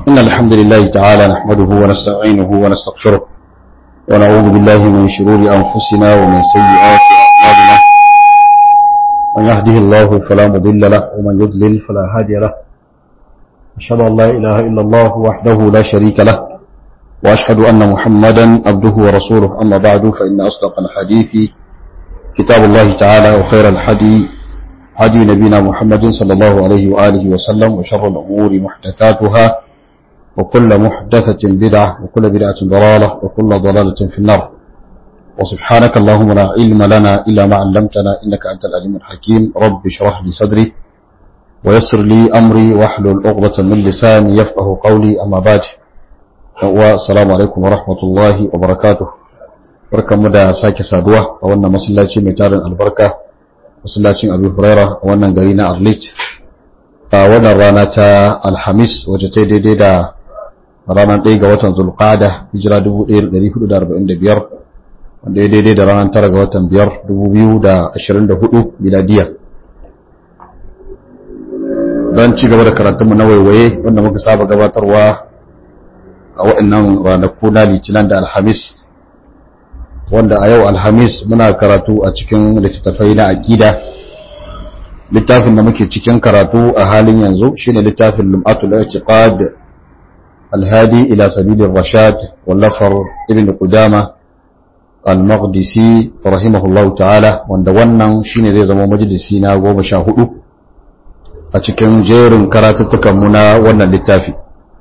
إن الحمد لله تعالى نحمده ونستعينه ونستغفره ونعوذ بالله من شرور أنفسنا ومن سيئات أعمالنا من يهده الله فلا مضل له ومن يضلل فلا هادي له أشهد أن لا إله إلا الله وحده لا شريك له وأشهد أن محمدا عبده ورسوله أما بعد فإن أصدق الحديث كتاب الله تعالى وخير الحدي هدي نبينا محمد صلى الله عليه وآله وسلم وشر الأمور محدثاتها وكل محدثة بدعة وكل بدعة ضلالة وكل ضلالة في النار وسبحانك اللهم لا علم لنا إلا ما علمتنا إنك أنت العليم الحكيم رب اشرح لي صدري ويسر لي أمري واحلل عقدة من لساني يفقه قولي أما بعد والسلام عليكم ورحمة الله وبركاته barkanmu da sake saduwa a wannan masallaci mai tarin albarka masallacin abu huraira a wannan gari na arlit a wannan rana ta alhamis wacce ta daidai da ranar 1 ga watan zulqada hijira 1445 wanda ya daidai da ranar 9 ga watan 5 2024 miladiya zan ci gaba da karatunmu na waiwaye wanda muka saba gabatarwa a waɗannan ranaku na litinin da alhamis wanda a yau alhamis muna karatu a cikin littattafai na aƙida littafin da muke cikin karatu a halin yanzu shine littafin lum'atul i'tiqad alhadi ila sabilir rashad wallafar ibn qudama al-maqdisi rahimahullahu ta'ala wanda wannan shine zai zama majalisi na goma sha hudu a cikin jerin karatuttukan mu na wannan littafi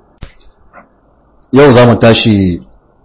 yau za mu tashi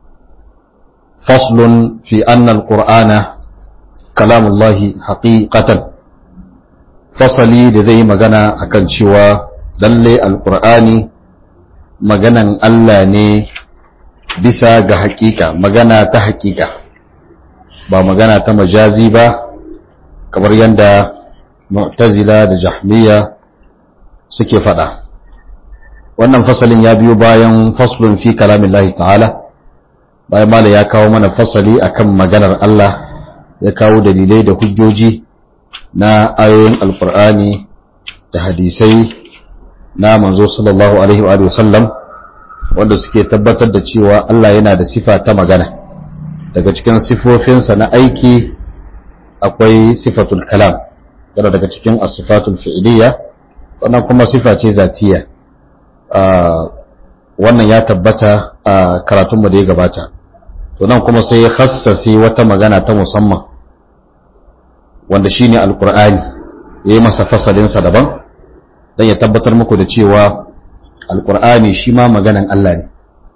faslun fi annal qur'ana kalamullahi haqiqatan fasali da zai yi magana akan cewa lalle alqur'ani maganan Allah ne bisa ga haƙiƙa magana ta haƙiƙa ba magana ta majazi ba kamar yadda mu'tazila da jahmiya suke faɗa wannan fasalin ya biyo bayan faslun fi kalamillahi ta'ala bayan mala ya kawo mana fasali akan maganar Allah ya kawo dalilai da hujjoji na ayoyin alkur'ani da hadisai na manzo sallallahu alaihi wa sallam wanda suke tabbatar da cewa Allah yana da sifa ta magana daga cikin sifofinsa na aiki akwai sifatul kalam yana daga cikin asifatul fi'liya sannan kuma sifa ce zatiya wannan ya tabbata a karatunmu da ya gabata to nan kuma sai ya khassase wata magana ta musamman wanda shine alqur'ani yayi masa fasalinsa daban dan ya tabbatar muku da cewa alqur'ani shi ma maganan Allah ne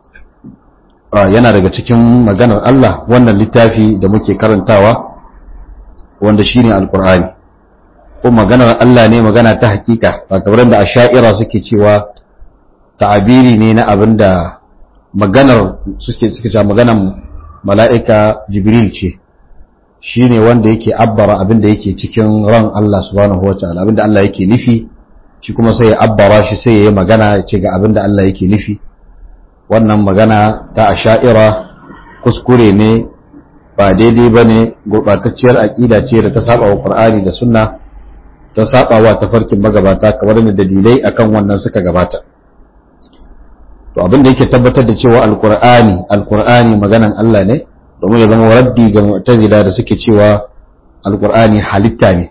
yana daga cikin maganar Allah wannan littafi da muke karantawa wanda shine alqur'ani ko maganar Allah ne magana ta hakika ba kamar da asha'ira suke cewa ta'abiri ne na abinda maganar suke suke cewa maganar mala'ika jibril ce shi ne wanda yake abbara abinda yake cikin ran Allah subhanahu wa ta'ala abinda Allah yake nufi shi kuma sai ya abbara shi sai ya yi magana ya ce ga abinda Allah yake nufi wannan magana ta asha'ira kuskure ne ba daidai ba ne gurɓatacciyar aƙida ce da ta saba wa ƙur'ani da sunna ta saba wa tafarkin magabata kamar da dalilai akan wannan suka gabata to abin da yake tabbatar da cewa alkur'ani alkur'ani maganan Allah ne domin ya zama raddi ga mu'tazila da suke cewa alkur'ani halitta ne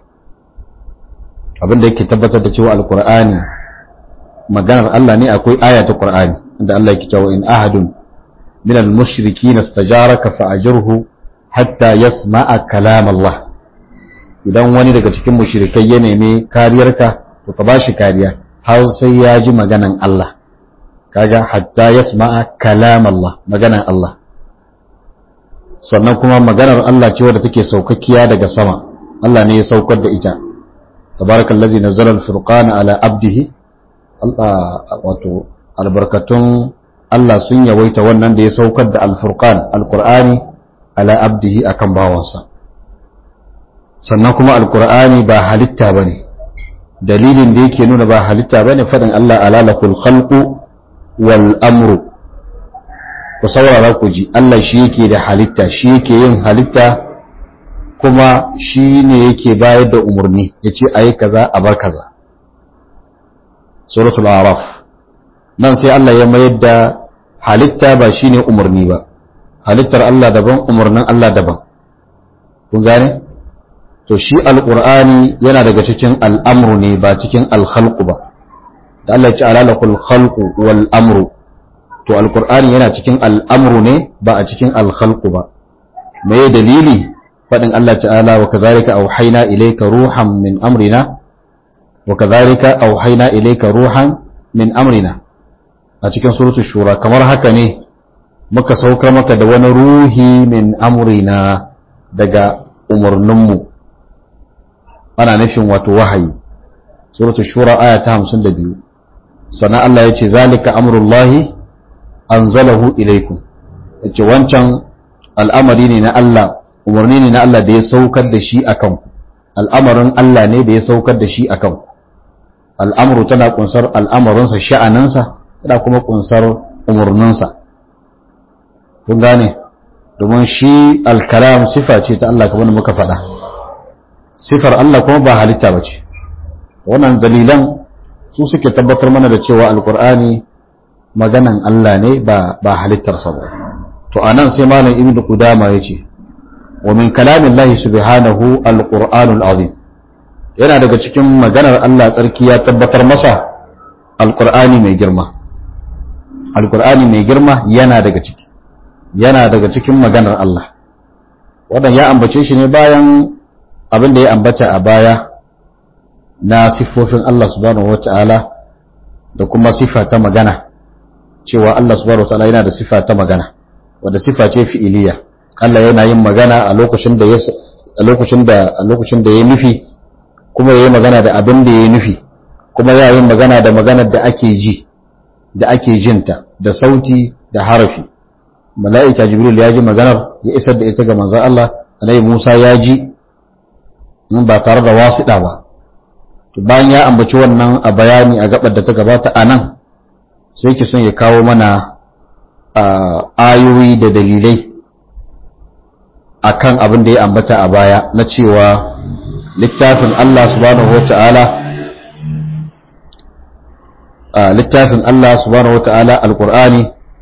abin da yake tabbatar da cewa alkur'ani maganar Allah ne akwai aya ta qur'ani inda Allah yake cewa in ahadun min al-mushrikeena istajaraka fa'ajirhu hatta yasma'a kalam Allah idan wani daga cikin mushrikai ya nemi kariyarka to ka bashi kariya har sai ya ji maganan Allah kaga hatta yasma'a kalam Allah maganar Allah sannan kuma maganar Allah ce wadda take saukakkiya daga sama Allah ne ya saukar da ita tabarakallazi nazzala al-furqana ala abdihi Allah wato albarkatun Allah sun yawaita wannan da ya saukar da al-furqan al-qur'ani ala abdihi akan bawansa sannan kuma al-qur'ani ba halitta bane dalilin da yake nuna ba halitta bane fadin Allah ala lakul khalqu wal amru ku saurara ku ji Allah shi yake da halitta shi yake yin halitta kuma shi ne yake bayar da umarni ya ce a yi kaza a bar kaza suratul araf nan sai Allah ya mayar da halitta ba shine umarni ba halittar Allah daban umarnin Allah daban kun gane to shi alqur'ani yana daga cikin al'amru ne ba cikin alkhalqu ba da Allah ya ce alalakul khalqu wal amru to alqur'ani yana cikin al'amru ne ba a cikin alkhalqu ba me dalili fadin Allah ta'ala wa kazalika auhayna ilayka ruhan min amrina wa kazalika auhayna ilayka ruhan min amrina a cikin suratul shura kamar haka ne muka saukar maka da wani ruhi min amrina daga umarninmu ana nufin wato wahayi suratul shura aya ta 52 sannan Allah ya ce zalika amrullahi anzalahu ilaikum yace wancan al'amari ne na Allah umarni ne na Allah da ya saukar da shi akan ku al'amarin Allah ne da ya saukar da shi akan ku al'amru tana kunsar al'amarinsa sha'aninsa tana kuma kunsar umarninsa kun gane domin shi al-kalam sifa ce ta Allah kamar muka faɗa sifar Allah kuma ba halitta ba ce wannan dalilan su suke tabbatar mana da cewa alkur'ani maganan Allah ne ba ba halittarsa ba to anan sai malam ibnu qudama yace wa min kalamillahi subhanahu alqur'anul azim yana daga cikin maganar Allah tsarki ya tabbatar masa alqur'ani mai girma alqur'ani mai girma yana daga ciki yana daga cikin maganar Allah wannan ya ambace shi ne bayan abin da ya ambata a baya na siffofin Allah subhanahu wata'ala da kuma siffa ta magana cewa Allah subhanahu wata'ala yana da siffa ta magana wadda siffa ce fi'iliya Allah yana yin magana a lokacin da ya a lokacin da a lokacin da ya nufi kuma yayi magana da abin da ya nufi kuma ya yi magana da maganar da ake ji da ake jinta da sauti da harafi mala'ika jibril ya ji maganar ya isar da ita ga manzon Allah alaihi Musa ya ji ba tare da wasiɗa ba bayan ya ambaci wannan a bayani a gabar da ta gabata a nan sai ki son ya kawo mana ayoyi da dalilai akan abin da ya ambata a baya na cewa littafin Allah subhanahu wata'ala littafin Allah subhanahu wata'ala alqur'ani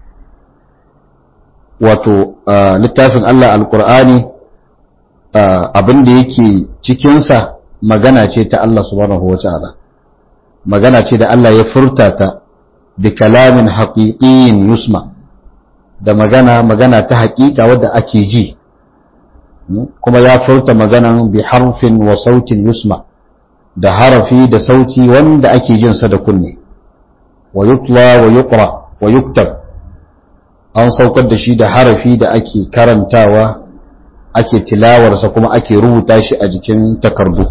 wato littafin Allah alqur'ani abin da yake cikinsa magana ce ta Allah subhanahu wa ta'ala magana ce da Allah ya furta ta bi kalamin haƙiƙiyin yusma da magana magana ta haƙiƙa wadda ake ji kuma ya furta maganan bi harfin wa sautin yusma da harafi da sauti wanda ake jinsa da kunne wa yutla wa yuqra wa yuktab an saukar da shi da harafi da ake karantawa ake tilawarsa kuma ake rubuta shi a jikin takardu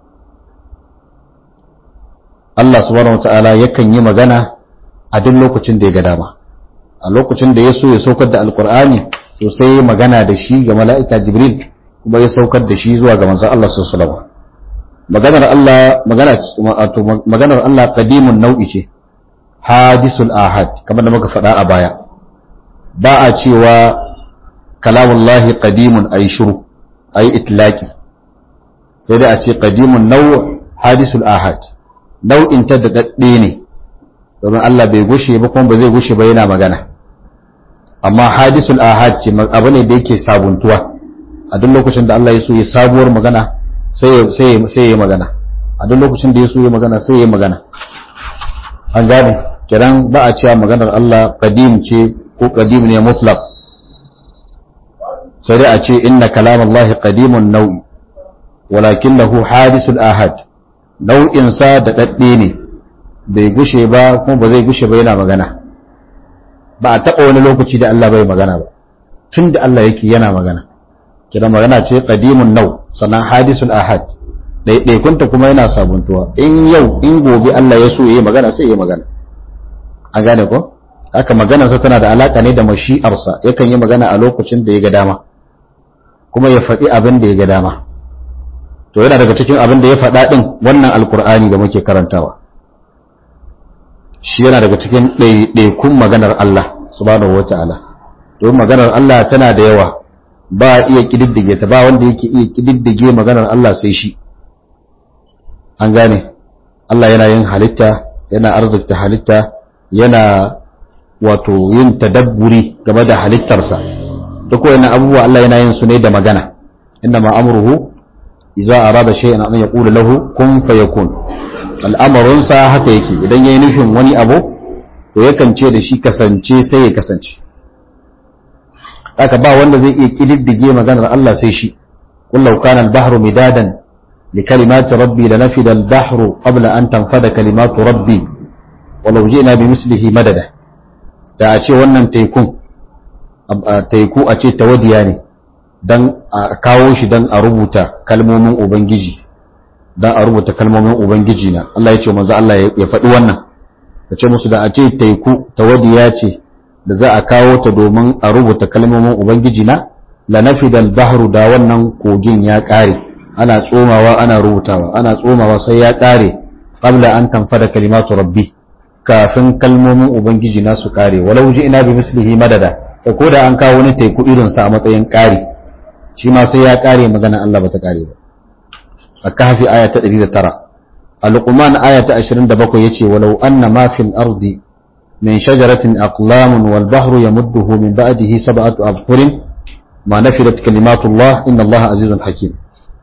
Allah subhanahu wata'ala yakan yi magana a duk lokacin da ya ga dama a lokacin da ya so ya saukar da alkur'ani to sai ya magana da shi ga mala'ika jibril kuma ya saukar da shi zuwa ga manzon Allah sallallahu alaihi wasallam maganar Allah magana wato maganar Allah qadimun nau'i ce hadisul ahad kamar da muka faɗa a baya ba a cewa kalamullahi qadimun ay shuru ay itlaqi sai dai a ce qadimun naw hadisul ahad nau'in ta da dadde ne domin Allah bai gushe ba kuma ba zai gushe ba yana magana amma hadisul ahad ce abu ne da yake sabuntuwa a duk lokacin da Allah ya so ya sabuwar magana sai sai sai ya magana a duk lokacin da ya so ya magana sai ya magana an gane kiran ba a cewa maganar Allah qadim ce ko qadim ne mutlaq sai dai a ce inna kalamallahi qadimun nau'i walakinahu hadisul ahad nau'in sa da dadde ne bai gushe ba kuma ba zai gushe ba yana magana ba a taɓa wani lokaci da Allah bai magana ba tun da Allah yake yana magana kira magana ce qadimun nau sannan hadisul ahad ɗaiɗaikunta kuma yana sabuntuwa in yau in gobe Allah ya so ya yi magana sai ya yi magana an gane ko haka maganarsa tana da alaka ne da mashi'arsa yakan yi magana a lokacin da ya ga dama kuma ya faɗi abin da ya ga dama to yana daga cikin abin da ya faɗa ɗin wannan alkur'ani da muke karantawa shi yana daga cikin ɗaiɗaikun maganar Allah subhanahu wata'ala domin maganar Allah tana da yawa ba a iya ƙididdige ta ba wanda yake iya ƙididdige maganar Allah sai shi an gane Allah yana yin halitta yana arzikta halitta yana wato yin tadabburi game da halittarsa duk wani abubuwa Allah yana yin su ne da magana inna ma amruhu idza arada shay'an an yaqulu lahu kun fayakun al'amarin sa haka yake idan yayi nufin wani abu to yakan ce da shi kasance sai ya kasance haka ba wanda zai iya kididdige maganar Allah sai shi kullu kana al-bahru midadan لكلمات ربي لنفد البحر قبل أن تنفد كلمات ربي ولو جئنا بمثله مددا da a ce wannan tekun teku a ce tawadiya ne don a kawo shi don a rubuta kalmomin ubangiji don a rubuta kalmomin ubangiji na Allah ya ce manzo Allah ya faɗi wannan ka ce musu da a ce teku tawadiya ce da za a kawo ta domin a rubuta kalmomin ubangiji na la nafidal bahru da wannan kogin ya ƙare ana tsomawa ana rubutawa ana tsomawa sai ya ƙare qabla an tanfada kalimatu rabbi kafin kalmomin ubangiji na su ƙare walau ji ina bi mislihi madada da ko da an kawo wani teku irin sa a matsayin ƙari shi ma sai ya ƙare magana Allah bata ƙare ba a kahfi aya ta 109 al-luqman aya ta 27 yace walau anna ma fil ardi min shajaratin aqlamun wal bahru yamudduhu min ba'dihi sab'atu abhurin ma nafidat kalimatullah inna Allah azizun hakim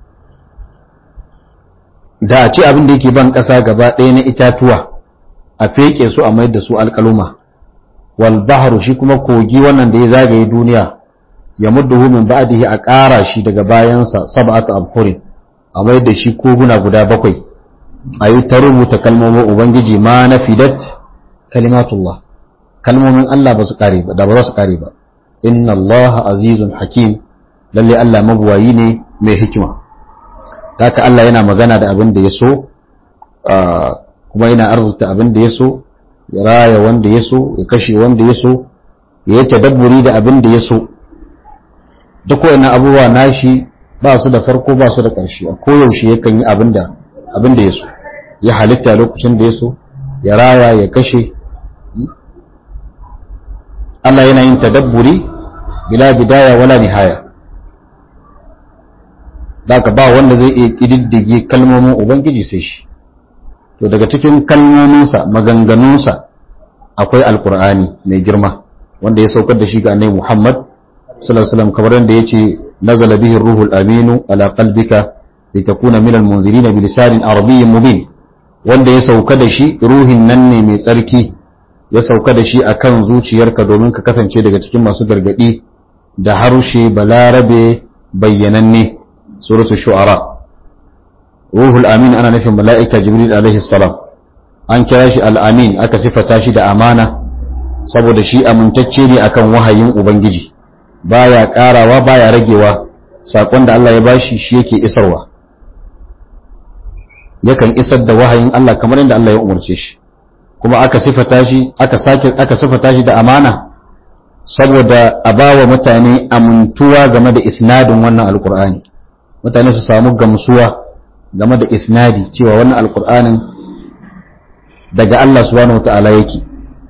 da a ce abin da yake ban ƙasa gaba ɗaya na itatuwa a feke su a mayar da su alƙaluma wal bahru shi kuma kogi wannan da ya zagaye duniya ya mudduhu min ba'dihi a ƙara shi daga bayansa sab'atu abhurin a mayar da shi koguna guda bakwai a yi ta rubuta kalmomin ubangiji ma na fidat kalimatullah kalmomin Allah ba su kare ba da ba za su kare ba inna Allah azizun hakim lalle Allah mabuwayi ne mai hikima haka Allah yana magana da abin da ya so kuma yana arzuta abin da ya so ya raya wanda ya so ya kashe wanda ya so ya yi tadabburi da abin da ya so duk wani abubuwa nashi ba su da farko ba su da ƙarshe a koyaushe yakan yi abin da abin da ya so ya halitta lokacin da ya so ya raya ya kashe Allah yana yin tadabburi bila bidaya wala nihaya daga ba wanda zai iya ƙididdige kalmomin ubangiji sai shi to daga cikin kalmominsa maganganunsa akwai alkur'ani mai girma wanda ya saukar da shi ga annabi Muhammad sallallahu alaihi wasallam kamar yadda yace nazala bihi ruhul aminu ala qalbika litakuna minal munzirin bi lisanin arabiyyin mubin wanda ya sauka da shi ruhin nan ne mai tsarki ya sauka da shi akan zuciyarka domin ka kasance daga cikin masu gargadi da harshe balarabe bayyananne suratul shu'ara ruhul amin ana nufin mala'ika jibril alaihi salam an kira shi al-amin aka sifata shi da amana saboda shi amintacce ne akan wahayin ubangiji baya karawa baya ragewa sakon da Allah ya bashi shi yake isarwa yakan isar da wahayin Allah kamar yadda Allah ya umarce shi kuma aka sifata shi aka sake aka sifata shi da amana saboda a bawa mutane amintuwa game da isnadin wannan alkur'ani mutane su samu gamsuwa game da isnadi cewa wannan alkur'anin daga Allah subhanahu wata'ala yake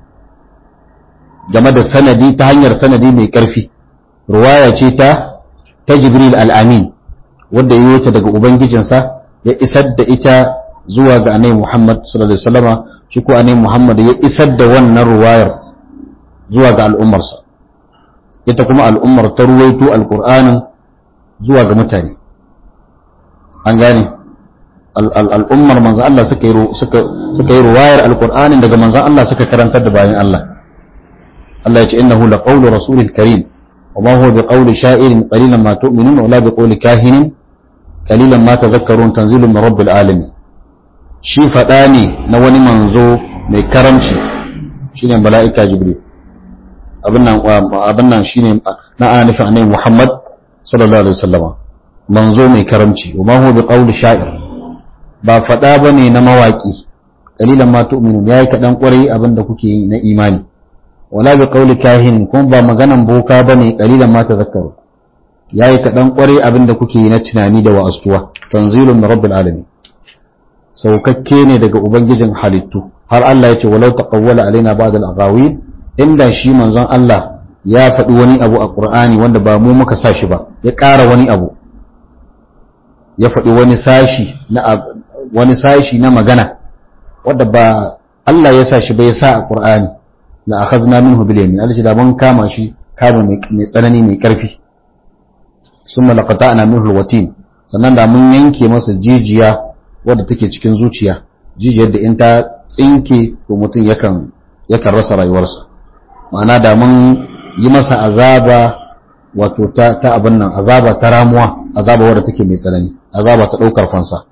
game da sanadi ta hanyar sanadi mai karfi ruwaya ce ta ta jibril al-amin wanda ya yi ta daga ubangijinsa ya isar da ita zuwa ga anai Muhammad sallallahu alaihi wasallama shi ko anai Muhammad ya isar da wannan ruwayar zuwa ga al'ummarsa ita kuma al'ummar ta ruwaito alqur'anin zuwa ga mutane an gane al'ummar manzon Allah suka yi suka suka yi ruwayar alqur'anin daga manzon Allah suka karantar da bayan Allah Allah ya ce innahu laqawlu rasulil karim وما هو بقول شاعر قليلا ما تؤمنون ولا بقول كاهن kalilan ma tadhakkarun tanzilun min rabbil alamin shi fada ne na wani manzo mai karamci shine mala'ika jibril abin nan abin nan shine na ana nufin annabi Muhammad sallallahu alaihi wasallama manzo mai karamci wa ma huwa biqawli sha'ir ba fada bane na mawaki kalilan ma tu'minun yayi kadan kwarai abin da kuke yi na imani wala biqawli kahin kuma ba maganan boka bane kalilan ma tadhakkarun ya yi kaɗan ƙwarai abin da kuke yi na tunani da wa'astuwa tanzilun na rabbil alamin saukakke ne daga ubangijin halittu har Allah ya ce walau taqawwala alaina ba'd al-aqawil inda shi manzon Allah ya faɗi wani abu a Qur'ani wanda ba mu muka sa shi ba ya ƙara wani abu ya faɗi wani sashi na wani sashi na magana wanda ba Allah ya sa shi bai sa a Qur'ani la akhadna minhu bil yamin Allah da mun kama shi kama mai tsanani mai karfi summa laqata'na minhu alwatin sannan da mun yanke masa jijiya wadda take cikin zuciya jijiyar da in ta tsinke to mutum yakan yakan rasa rayuwarsa ma'ana da mun yi masa azaba wato ta ta abin nan azaba ta ramuwa azaba wadda take mai tsanani azaba ta daukar fansa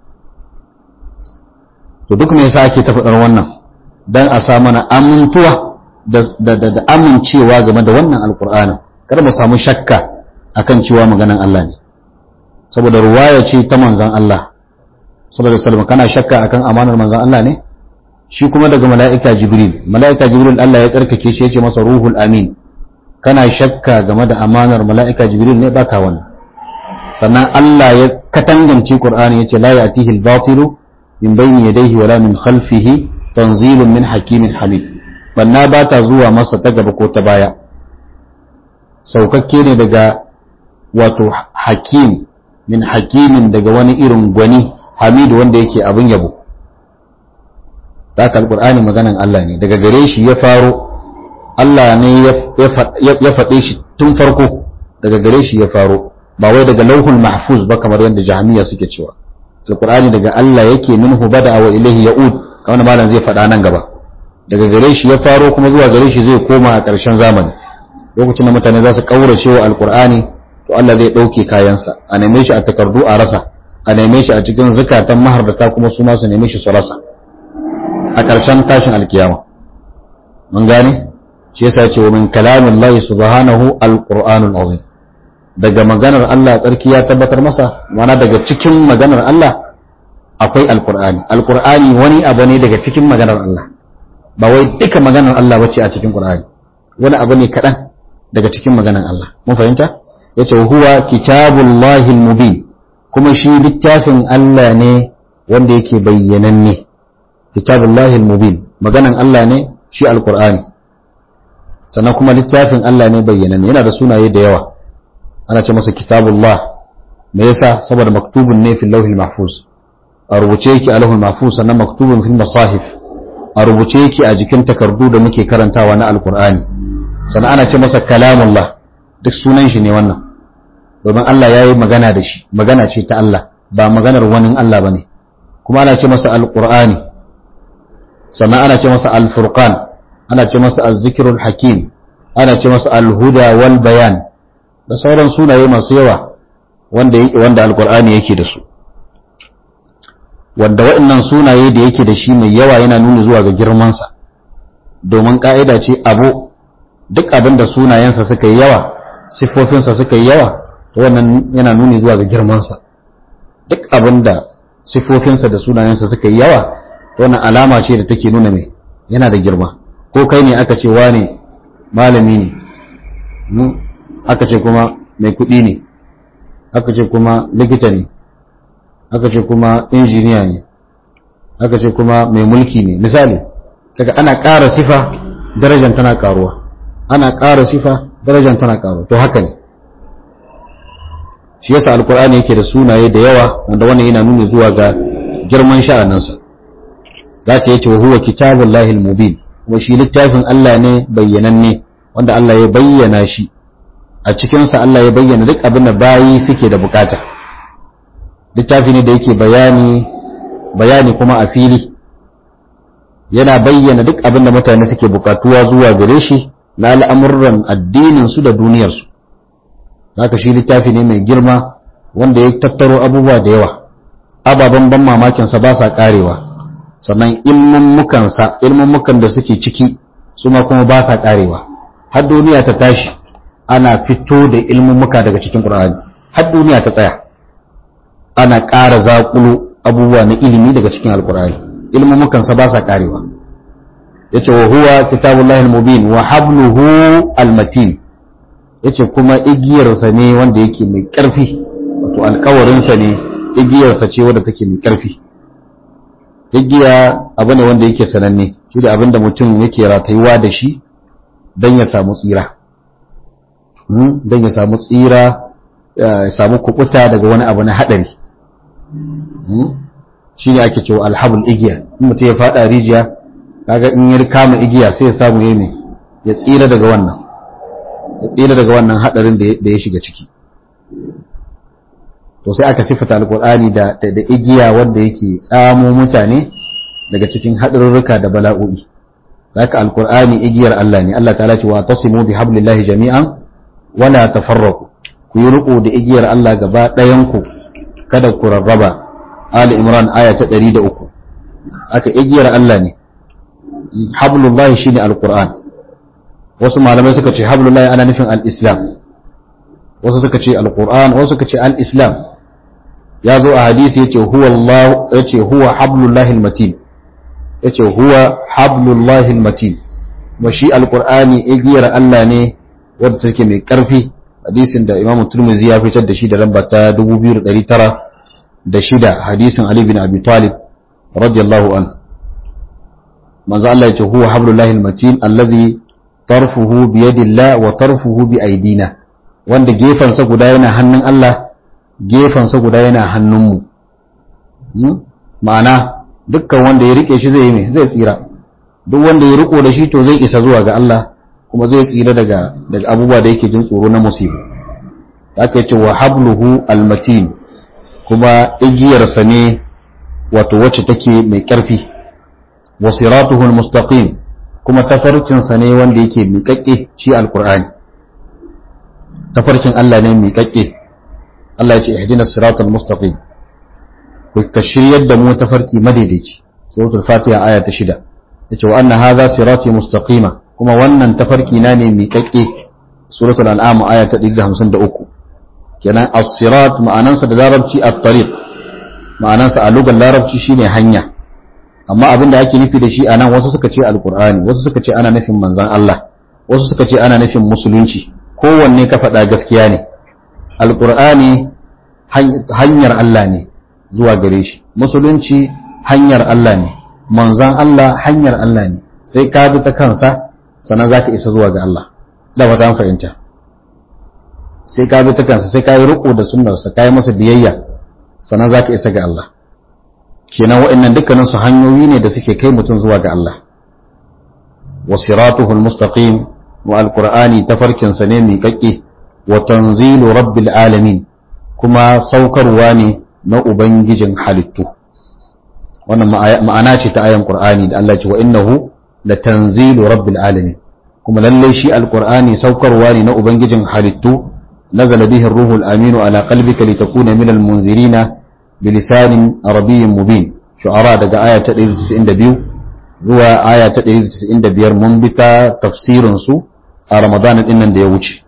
to duk me yasa ake ta faɗar wannan dan a sa mana amintuwa da da da amincewa game da wannan alqur'ani kar mu samu shakka akan cewa maganan Allah ne saboda ruwaya ce ta manzon Allah sallallahu alaihi wasallam kana shakka akan amanar manzon Allah ne shi kuma daga mala'ika jibril mala'ika jibril Allah ya tsarkake shi yace masa ruhul amin kana shakka game da amanar mala'ika jibril ne baka wannan sannan Allah ya katangance Qur'ani yace la ya'tihi al-batilu min bayni yadayhi wala min khalfihi tanzilun min hakimin hamid banna ba ta zuwa masa ta gaba ko ta baya saukakke ne daga wato hakim min hakimin daga wani irin gwani hamidu wanda yake abin yabo haka alqur'ani maganan Allah ne daga gare shi ya faro Allah ne ya faɗe shi tun farko daga gare shi ya faro ba wai daga lauhul mahfuz ba kamar yadda jahmiya suke cewa alqur'ani daga Allah yake minhu bada wa ilaihi ya'ud kamar malam zai faɗa nan gaba daga gare shi ya faro kuma zuwa gare shi zai koma a ƙarshen zamani lokacin da mutane za su kaurace wa alqur'ani to Allah zai ɗauke kayansa a neme shi a takardu a rasa a neme shi a cikin zukatan mahardata kuma su ma su neme shi su rasa a ƙarshen tashin alkiyama mun gane shi yasa ce wa min kalamin Allah subhanahu alqur'anul azim daga maganar Allah tsarki ya tabbatar masa mana daga cikin maganar Allah akwai alqur'ani alqur'ani wani abu ne daga cikin maganar Allah ba wai duka maganar Allah bace a cikin qur'ani wani abu ne kaɗan daga cikin maganar Allah mun fahimta yace huwa kitabullahi mubin kuma shi littafin Allah ne wanda yake bayyananne kitabullahi mubin maganan Allah ne shi alqur'ani sannan kuma littafin Allah ne bayyananne yana da sunaye da yawa ana ce masa kitabullah me yasa saboda maktubun ne fil lawhil mahfuz a rubuce yake a lawhil mahfuz sannan maktubun fil masahif a rubuce yake a jikin takardu da muke karantawa na alqur'ani sannan ana ce masa kalamullah duk sunan shi ne wannan domin Allah ya yi magana da shi magana ce ta Allah ba maganar wani Allah ba ne kuma ana ce masa alƙur'ani sannan ana ce masa alfurqan ana ce masa azzikirul hakim ana ce masa alhuda wal bayan da sauran sunaye masu yawa wanda yake wanda alƙur'ani yake da su wanda waɗannan sunaye da yake da shi mai yawa yana nuni zuwa ga girmansa domin ƙa'ida ce abu duk abin da sunayensa suka yi yawa siffofinsa suka yi yawa to wannan yana nuni zuwa ga girmansa duk abin da siffofinsa da sunayensa suka yi yawa to wannan alama ce da take nuna mai yana da girma ko kai ne aka ce wane malami ne aka ce kuma mai kuɗi ne aka ce kuma likita ne aka ce kuma injiniya ne aka ce kuma mai mulki ne misali kaga ana ƙara sifa darajar tana ƙaruwa ana ƙara sifa darajar tana ƙaruwa to haka ne shi yasa alkur'ani yake da sunaye da yawa wanda wannan yana nuna zuwa ga girman sha'aninsa zaka yace huwa kitabul lahil mubin kuma shi littafin Allah ne bayyananne wanda Allah ya bayyana shi a cikin sa Allah ya bayyana duk abin da bayi suke da bukata littafi ne da yake bayani bayani kuma a fili yana bayyana duk abin da mutane suke bukatuwa zuwa gare shi na al'amuran addinin su da duniyar su haka shi littafi ne mai girma wanda ya tattaro abubuwa da yawa ababen ban mamakinsa ba sa karewa sannan ilmummukansa ilmummukan da suke ciki su ma kuma ba sa karewa har duniya ta tashi ana fito da ilmummuka daga cikin ƙur'ani har duniya ta tsaya ana ƙara zaƙulo abubuwa na ilimi daga cikin alƙur'ani ilmummukansa ba sa karewa yace wa huwa kitabullahi al-mubin wa habluhu al-matin yace kuma igiyarsa ne wanda yake mai ƙarfi wato alkawarinsa ne igiyarsa ce wadda take mai ƙarfi igiya abu ne wanda yake sananne shi da abin da mutum yake ratayuwa da shi don ya samu tsira don ya samu tsira ya samu kukuta daga wani abu na haɗari shi ne ake cewa alhabul igiya in mutum ya faɗa rijiya kaga in ya kama igiya sai ya samu yayi ya tsira daga wannan ya tsira daga wannan hadarin da ya shiga ciki to sai aka sifata alqur'ani da da igiya wanda yake tsamo mutane daga cikin hadarurruka da bala'o'i zaka alqur'ani igiyar Allah ne Allah ta'ala ce wa tasimu bi hablillahi jami'an wala tafarraqu ku yi riko da igiyar Allah gaba ɗayan ku kada ku rarraba Ali Imran aya ta 103 aka igiyar Allah ne hablullahi shine alqur'an wasu malamai suka ce hablullahi ana nufin al-islam wasu suka ce alqur'an wasu suka ce al-islam ya zo a hadisi yace huwa Allah yace huwa hablullahi al-matin yace huwa hablullahi al-matin wa shi alqur'ani igiyar Allah ne wanda take mai karfi hadisin da Imam Tirmidhi ya fitar da shi da lamba ta 2906 hadisin Ali bin Abi Talib radiyallahu anhu manzo Allah yace huwa hablullahi almatin alladhi tarfuhu bi yadillah wa tarfuhu bi aidina wanda gefan sa guda yana hannun Allah gefan sa guda yana hannun mu ma'ana dukkan wanda ya rike shi zai yi me zai tsira duk wanda ya riko da shi to zai isa zuwa ga Allah kuma zai tsira daga daga abubuwa da yake jin tsoro na musibu aka yace wa habluhu almatin kuma igiyarsa ne wato wacce take mai ƙarfi wa siratuhu almustaqim kuma tafarkinsa ne wanda yake miƙaƙƙe shi alqur'ani tafarkin Allah ne miƙaƙƙe Allah ya ce ihdina siratal mustaqim ku ka shiryar da mu tafarki madaidaici suratul fatiha aya ta 6 yace wa anna hadha sirati mustaqima kuma wannan tafarki na ne miƙaƙƙe suratul an'am aya ta 153 kenan as-sirat ma'anansa da larabci at-tariq ma'anansa a lugar larabci shine hanya amma abinda ake nufi da shi anan wasu suka ce alqur'ani wasu suka ce ana nufin manzon Allah wasu suka ce ana nufin musulunci kowanne ka faɗa gaskiya ne alqur'ani hanyar Allah ne zuwa gare shi musulunci hanyar Allah ne manzon Allah hanyar Allah ne sai ka bi ta kansa sannan zaka isa zuwa ga Allah da ba ta fahimta sai ka bi ta kansa sai ka yi riko da sunnarsa ka yi masa biyayya sannan za ka isa ga Allah kenan waɗannan dukkanin su hanyoyi ne da suke kai mutum zuwa ga Allah wa siratuhu almustaqim wa alqur'ani tafarkin sa ne miƙaƙƙe wa tanzilu rabbil alamin kuma saukarwa ne na ubangijin halittu wannan ma'ana ce ta ayan qur'ani da Allah ya ce wa innahu la tanzilu rabbil alamin kuma lalle shi alqur'ani saukarwa ne na ubangijin halittu نزل به الروح الأمين على قلبك لتكون من المنذرين بلسان عربي مبين شعراء دقى آية تقرير تسعين دبيو هو آية تقرير تسعين دبير منبتا تفسير سو رمضان إنن دي وجه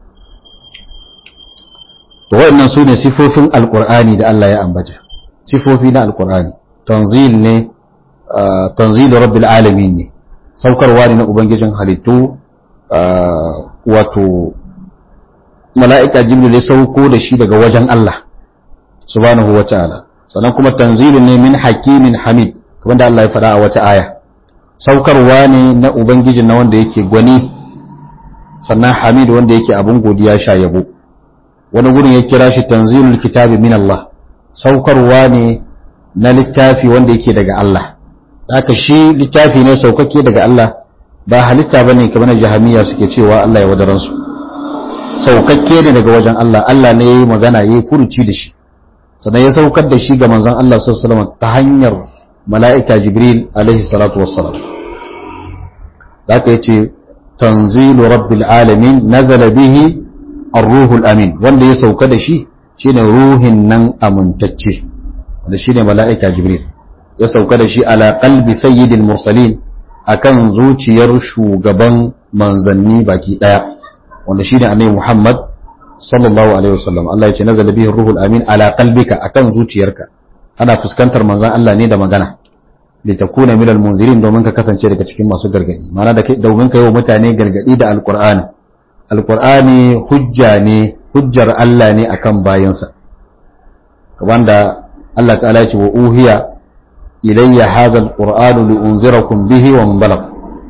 وإن سوني صفوف القرآن دا الله يا أنبجا صفوفنا القرآن تنزيل ني آه تنزيل رب العالمين ني سوكر وارنا أبنججن حلتو آه واتو mala'ika jibril ya sauko da shi daga wajen Allah subhanahu wa ta'ala sannan kuma tanzilun ne min hakimin hamid kamar da Allah ya faɗa a wata aya saukarwa ne na ubangijin na wanda yake gwani sannan hamid wanda yake abin godiya sha yabo wani gurin ya kira shi tanzilul kitabi min Allah saukarwa ne na littafi wanda yake daga Allah haka shi littafi ne saukake daga Allah ba halitta bane kamar jahamiya suke cewa Allah ya wadaransu saukakke ne daga wajen Allah Allah ne ya yi magana ya yi furuci da shi sannan ya saukar da shi ga manzon Allah sallallahu ta hanyar mala'ika Jibril alaihi salatu wassalam da aka yace tanzilu rabbil alamin nazala bihi ar-ruhul amin wanda ya sauka da shi shine ruhin nan amintacce wanda shine mala'ika Jibril ya sauka da shi ala qalbi sayyidil mursalin akan zuciyar shugaban manzanni baki daya wanda shine annabi Muhammad sallallahu alaihi wasallam Allah ya ce nazala bihi ruhul amin ala qalbika akan zuciyarka ana fuskantar manzon Allah ne da magana li takuna minal munzirin domin ka kasance daga cikin masu gargadi ma'ana da domin ka yi wa mutane gargadi da alqur'ani alqur'ani hujja ne hujjar Allah ne akan bayansa wanda Allah ta'ala ya ce wa uhiya ilayya hadha alqur'anu li unzirakum bihi wa man balagh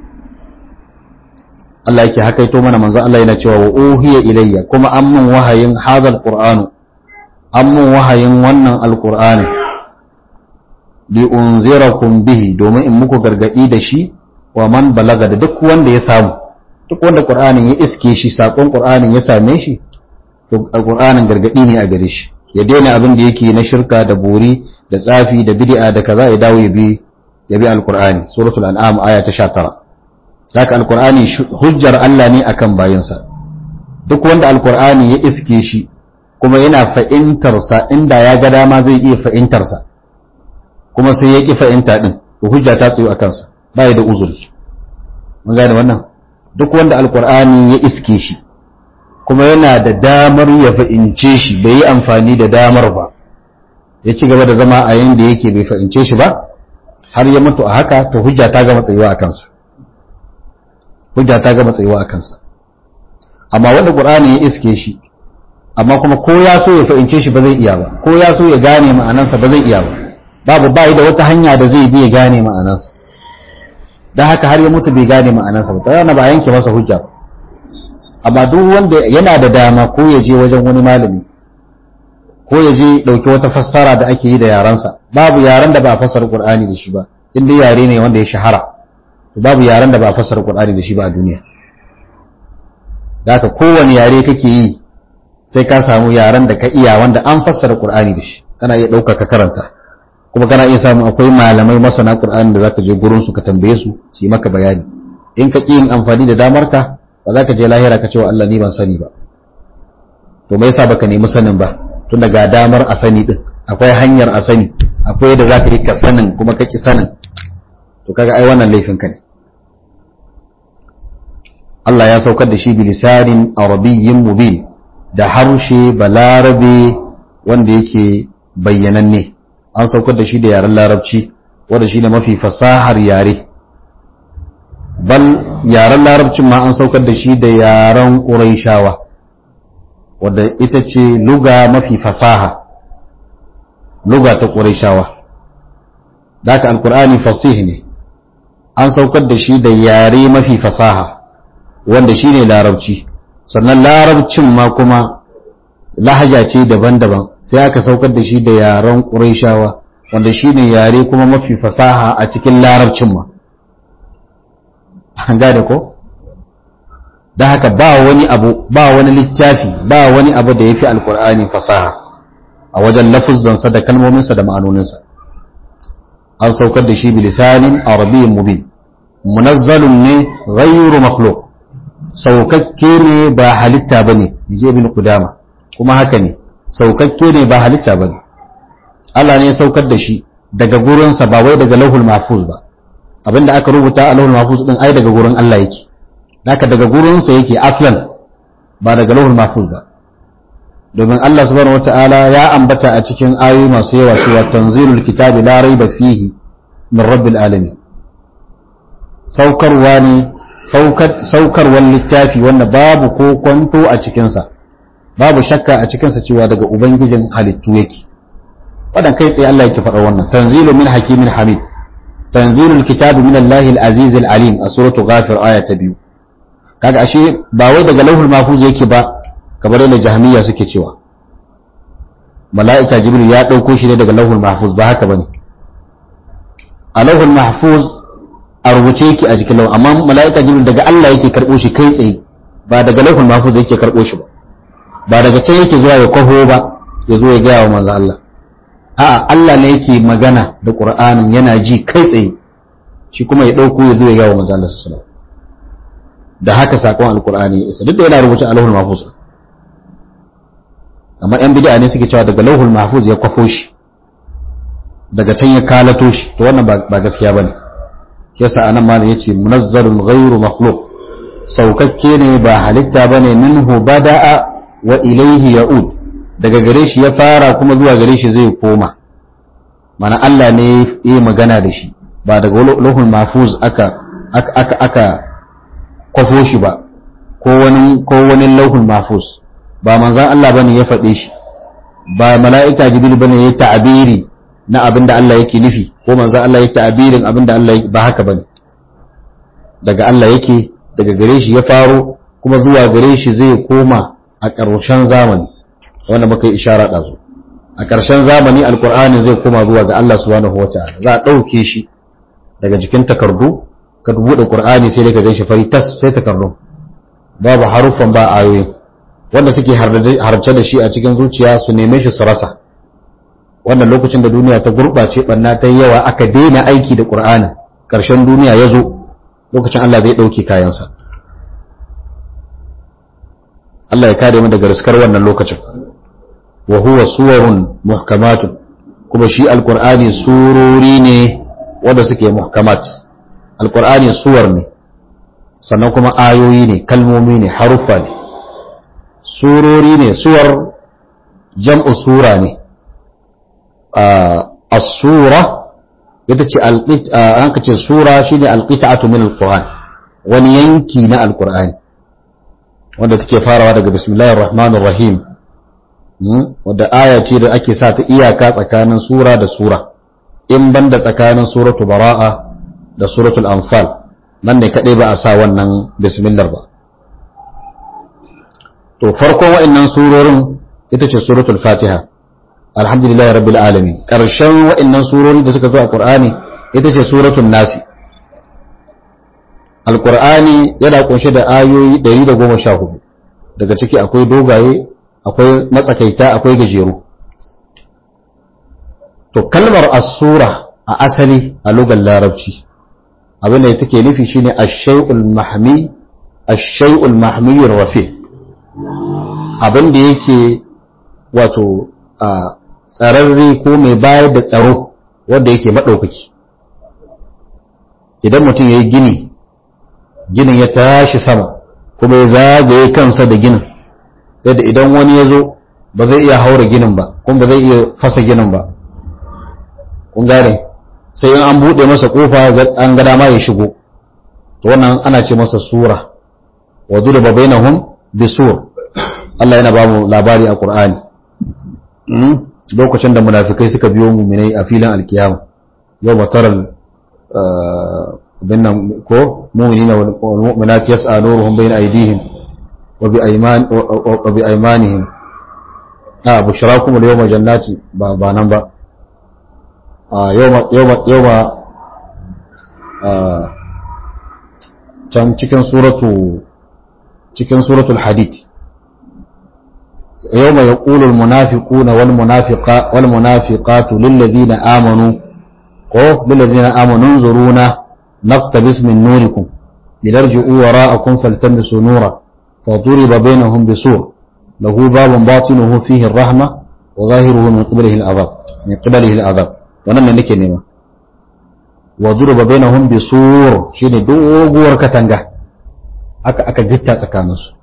Allah yake hakaito mana manzo Allah yana cewa wa uhiya ilayya kuma an mun wahayin hadal qur'anu an mun wahayin wannan alqur'ani li unzirakum bihi domin in muku gargadi da shi wa man balaga da duk wanda ya samu duk wanda qur'anin ya iske shi sakon qur'anin ya same shi to qur'anin gargadi ne a gare shi ya daina abin da yake na shirka da bori da tsafi da bid'a da kaza ya dawo ya bi ya bi alqur'ani suratul an'am aya ta 19 haka alqur'ani hujjar Allah ne akan bayinsa duk wanda alqur'ani ya iske shi kuma yana fa'intar sa inda ya ga dama zai iya fa'intar sa kuma sai ya ki fa'inta din to hujja ta tsayo akan sa bai da uzuri mun gane wannan duk wanda alqur'ani ya iske shi kuma yana da damar ya fa'ince shi bai yi amfani da damar ba ya ci gaba da zama a yanda yake bai fa'ince shi ba har ya mutu a haka to hujja ta gama tsayuwa a kansa hujja ta gama tsayuwa a kansa amma wanda qur'ani ya iske shi amma kuma ko ya so ya fa'ince shi ba zai iya ba ko ya so ya gane ma'anansa ba zai iya ba babu bai da wata hanya da zai bi ya gane ma'anansa dan haka har ya mutu bai gane ma'anansa ba ta yana ba yanke masa hujja ba amma duk wanda yana da dama ko ya je wajen wani malami ko ya je ɗauki wata fassara da ake yi da yarensa babu yaren da ba a fassara Qur'ani da shi ba in dai yare ne wanda ya shahara babu yaren da ba a fassara Qur'ani da shi ba a duniya da haka kowane yare kake yi sai ka samu yaren da ka iya wanda an fassara Qur'ani da shi kana iya ɗauka ka karanta kuma kana iya samu akwai malamai masana Qur'ani da zaka je gurin su ka tambaye su su yi maka bayani in ka ƙi yin amfani da damar ka ba za ka je lahira ka ce wa Allah ni ban sani ba to me yasa baka nemi sanin ba tun daga damar a sani din akwai hanyar a sani akwai yadda za ka yi ka sanin kuma ka ki sanin to kaga ai wannan laifin ka ne Allah ya saukar da shi bilisanin arabiyyin mubin da harshe balarabe wanda yake bayyananne an saukar da shi da yaren larabci wanda shi ne mafi fasahar yare bal yaren larabcin ma an saukar da shi da yaren ƙuraishawa wadda ita ce luga mafi fasaha luga ta ƙuraishawa da aka alkur'ani fasih ne an saukar da shi da yare mafi fasaha wanda shi ne larabci sannan larabcin ma kuma lahaja ce daban-daban sai aka saukar da shi da yaren ƙuraishawa wanda shi ne yare kuma mafi fasaha a cikin larabcin ma an gane ko da haka ba wani abu ba wani littafi ba wani abu da ya fi alkur'ani fasaha a wajen lafuzzansa da kalmominsa da ma'anoninsa an saukar da shi bilisanin arabiyyin mubin munazzalun ne ghayru makhluq saukakke ne ba halitta bane je ibn qudama kuma haka ne saukakke ne ba halitta bane Allah ne ya saukar da shi daga gurinsa ba wai daga lauhul mahfuz ba abinda aka rubuta a lauhul mahfuz din ai daga gurin Allah yake haka daga gurinsa yake aslan ba daga lauhul mahfuz ba domin Allah subhanahu wataala ya ambata a cikin ayoyi masu yawa cewa tanzilul kitabi la raiba fihi min rabbil alamin saukarwa ne saukarwar littafi wanda babu ko kwanto a cikinsa babu shakka a cikinsa cewa daga ubangijin halittu yake wadan kai tsaye Allah yake faɗa wannan tanzilu min hakimin hamid tanzilul kitabi min Allahil azizil alim a suratu ghafir aya ta biyu kaga ashe ba wai daga lauhul mahfuz yake ba kamar yadda jahmiya suke cewa mala'ika jibril ya dauko shi ne daga lauhul mahfuz ba haka bane a lauhul mahfuz a rubuce yake a jikin lauhul amma mala'ika jibril daga Allah yake karbo shi kai tsaye ba daga lauhul mahfuz yake karbo shi ba ba daga can yake zuwa ya kwaho ba ya zo ya gaya wa manzo Allah a'a Allah ne yake magana da Qur'anin yana ji kai tsaye shi kuma ya dauko ya zo ya gaya wa manzo Allah sallallahu alaihi wasallam da haka sakon alkur'ani ya isa duk da yana rubuce a lauhul mahfuz amma yan bid'a ne suke cewa daga lauhul mahfuz ya kwafo shi daga can ya kalato shi to wannan ba gaskiya bane yasa anan malam yace munazzalun ghairu makhluq saukakke ne ba halitta bane minhu bada'a wa ilayhi ya'ud daga gare shi ya fara kuma zuwa gare shi zai koma mana Allah ne ya yi magana da shi ba daga lauhul mahfuz aka aka aka kwafo shi ba ko wani ko wani lauhul mahfuz ba manzon Allah bane ya faɗe shi ba mala'ika jibril bane ya ta'abiri na abin da Allah yake nufi ko manzon Allah ya ta'abirin abin da Allah ba haka bane daga Allah yake daga gare shi ya faro kuma zuwa gare shi zai koma a ƙarshen zamani wanda muka yi ishara ɗazu a ƙarshen zamani alkur'ani zai koma zuwa ga Allah subhanahu wataala za a ɗauke shi daga jikin takardu ka buɗe qur'ani sai dai ka ganshi fari tas sai takardu babu haruffan ba ayoyi wanda suke harce da shi a cikin zuciya su neme shi su rasa wannan lokacin da duniya ta gurɓace ɓanna ta yawa aka daina aiki da ƙur'ani ƙarshen duniya ya zo lokacin Allah zai ɗauke kayansa Allah ya kare mu daga riskar wannan lokacin wa huwa suwarun muhkamatun kuma shi alƙur'ani surori ne wanda suke muhkamat alƙur'ani suwar ne sannan kuma ayoyi ne kalmomi ne haruffa ne surori ne suwar jam'u sura ne as-sura ita ce an ka ce sura shine alqita'atu min alquran wani yanki na alqur'ani wanda take farawa daga bismillahir rahmanir rahim wadda aya ce da ake sa ta iyaka tsakanin sura da sura in banda tsakanin suratu bara'a da suratul anfal nan ne kadai ba a sa wannan bismillah ba to farkon wa'annan surorin ita ce suratul fatiha alhamdulillah rabbil alamin karshen wa'annan surori da suka zo a qur'ani ita ce suratul nasi alqur'ani yana kunshe da ayoyi 114 daga ciki akwai dogaye akwai matsakaita akwai gajeru to kalmar as-sura a asali a lugar larabci abin da take nufi shine ash-shay'ul mahmi ash-shay'ul mahmi rafi abin da yake wato a tsararre ko mai bayar da tsaro wanda yake maɗaukaki idan mutum ya yi gini ginin ya tashi sama kuma ya zagaye kansa da ginin yadda idan wani ya zo ba zai iya haura ginin ba kuma ba zai iya fasa ginin ba kun gane sai in an buɗe masa ƙofa an ga dama ya shigo to wannan ana ce masa sura wa duriba bainahum bisur Allah yana ba mu labari a Qur'ani lokacin da munafikai suka biyo muminai a filin alkiyama yau mataral binnan ko mu'minina wal mu'minat yas'a nuruhum bayna aydihim wa bi ayman wa bi aymanihim a bushrakum al yawma jannati ba ba nan ba a yawma yawma yawma can cikin suratu cikin suratul hadid يوم يقول المنافقون والمنافقات والمنافقات للذين آمنوا قو للذين آمنوا انظرونا نقتبس من نوركم لنرجعوا وراءكم فالتمسوا نورا فضرب بينهم بسور له باب باطنه فيه الرحمة وظاهره من قبله العذاب من قبله العذاب ونن نكي نيما وضرب بينهم بسور شيني دوغور كتنغا aka aka jitta tsakaninsu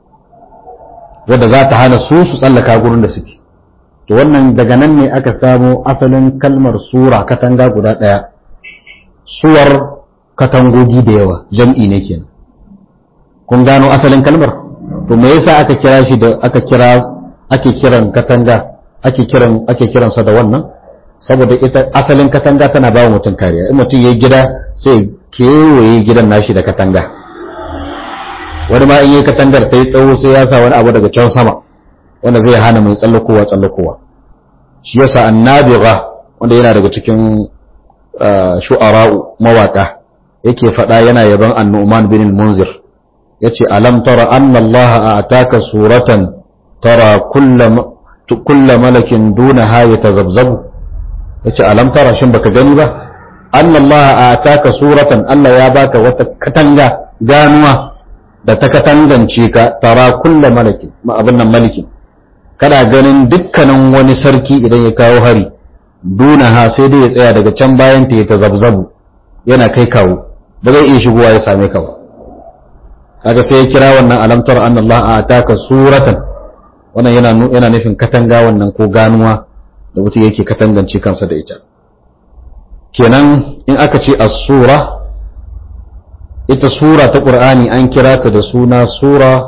wadda za ta hana su su tsallaka gurin da suke to wannan daga nan ne aka samo asalin kalmar sura katanga guda ɗaya suwar katangogi da yawa jam'i ne kenan kun gano asalin kalmar to me yasa aka kira shi da aka kira ake kiran katanga ake kiran ake kiransa da wannan saboda ita asalin katanga tana ba mutum kariya in mutum yayi gida sai kewaye gidan nashi da katanga wani ma in yi katangar ta yi tsawo sai ya sa wani abu daga can sama wanda zai hana mai tsallakowa tsallakowa shi yasa annabiga wanda yana daga cikin shu'ara'u mawaka yake faɗa yana yaban annu'man bin munzir yace alam tara anna allaha a'taka suratan tara kulla malakin dunaha yatazabzabu yace alam tara shin baka gani ba anna allaha a'taka suratan Allah ya baka wata katanga ganuwa da ta katangance ka tara kulla malaki abin nan malikin kana ganin dukkanin wani sarki idan ya kawo hari dunaha sai dai ya tsaya daga can bayan ta ya ta zabzabu yana kai kawo ba zai iya shigowa ya same ka ba kaga sai ya kira wannan alamtar an Allah a taka suratan wannan yana yana nufin katanga wannan ko ganuwa da mutum yake katangance kansa da ita kenan in aka ce as-sura ita sura ta ƙur'ani an kira ta da suna sura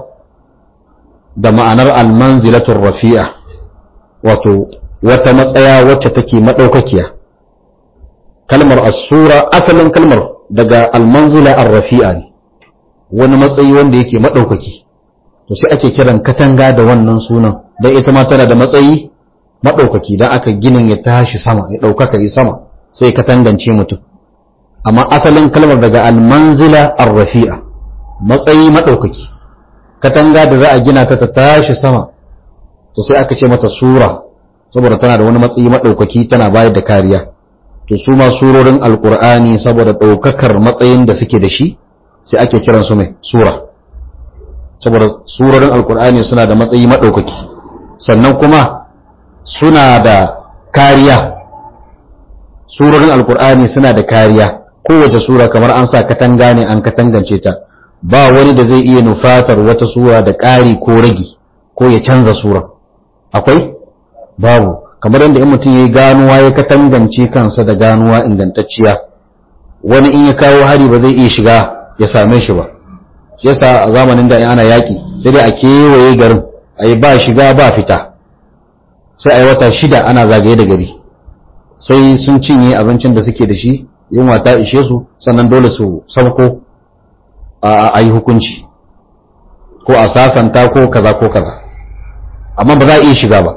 da ma'anar almanzilatul rafi'a wato wata matsaya wacce take maɗaukakiya kalmar as-sura asalin kalmar daga almanzila ar-rafi'a ne wani matsayi wanda yake maɗaukaki to sai ake kiran katanga da wannan sunan dan ita ma tana da matsayi maɗaukaki dan aka ginin ya tashi sama ya ɗaukaka yi sama sai katangance mutum amma asalin kalmar daga almanzila arrafi'a matsayi maɗaukaki katanga da za a gina ta ta tashi sama to sai aka ce mata sura saboda tana da wani matsayi maɗaukaki tana bayar da kariya to su ma surorin alkur'ani saboda ɗaukakar matsayin da suke da shi sai ake kiran su mai sura saboda surorin alkur'ani suna da matsayi maɗaukaki sannan kuma suna da kariya surorin alkur'ani suna da kariya kowace sura kamar an sa katanga ne an katangance ta ba wani da zai iya nufatar wata sura da ƙari ko ragi ko ya canza sura akwai babu kamar yadda in mutum ya yi ganuwa ya katangance kansa da ganuwa ingantacciya wani in ya kawo hari ba zai iya shiga ya same shi ba shi yasa a zamanin da ana yaƙi sai dai a kewaye garin a yi ba shiga ba fita sai a yi wata shida ana zagaye da gari sai sun cinye abincin da suke da shi yunwa ta ishe su sannan dole su sauko a yi hukunci ko a sasanta ko kaza ko kaza amma ba za a iya shiga ba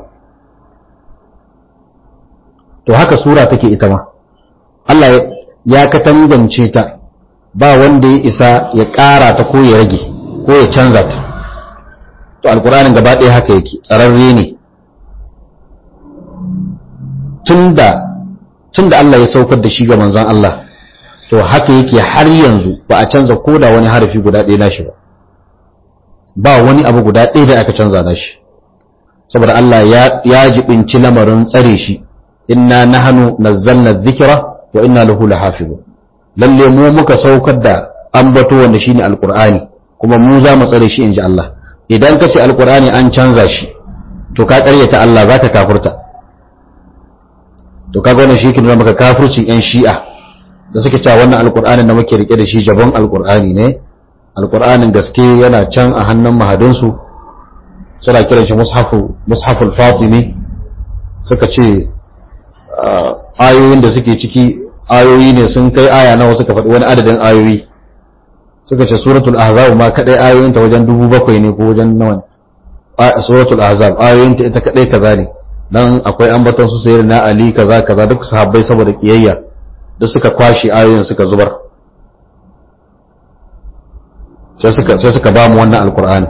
to haka sura take ita ma Allah ya katangance ta ba wanda ya isa ya ƙara ta ko ya rage ko ya canza ta to alkur'anin gaba ɗaya haka yake tsararre ne tunda tunda Allah ya saukar da shi ga manzon Allah to haka yake har yanzu ba a canza ko da wani harafi guda ɗaya nashi ba ba wani abu guda ɗaya da aka canza nashi saboda Allah ya ya jibinci lamarin tsare shi inna nahnu nazzalna dhikra wa inna lahu lahafizun lalle mu muka saukar da ambato wanda shine alqur'ani kuma mu za mu tsare shi inji Allah idan ka ce alqur'ani an canza shi to ka ƙaryata Allah zaka kafurta to kaga wannan shi ke nuna maka kafircin yan shi'a da suke cewa wannan alqur'anin da muke rike da shi jabon alqur'ani ne alqur'anin gaske yana can a hannun mahadinsu suna kiran shi mushafu mushaful fatimi suka ce ayoyin da suke ciki ayoyi ne sun kai aya nawa suka faɗi wani adadin ayoyi suka ce suratul ahzab ma kadai ayoyin ta wajen dubu bakwai ne ko wajen nawa suratul ahzab ayoyin ta ita kadai kaza ne dan akwai ambaton su sayyid na ali kaza kaza duk sahabbai saboda kiyayya duk suka kwashi ayoyin suka zubar sai suka sai suka ba mu wannan alqur'ani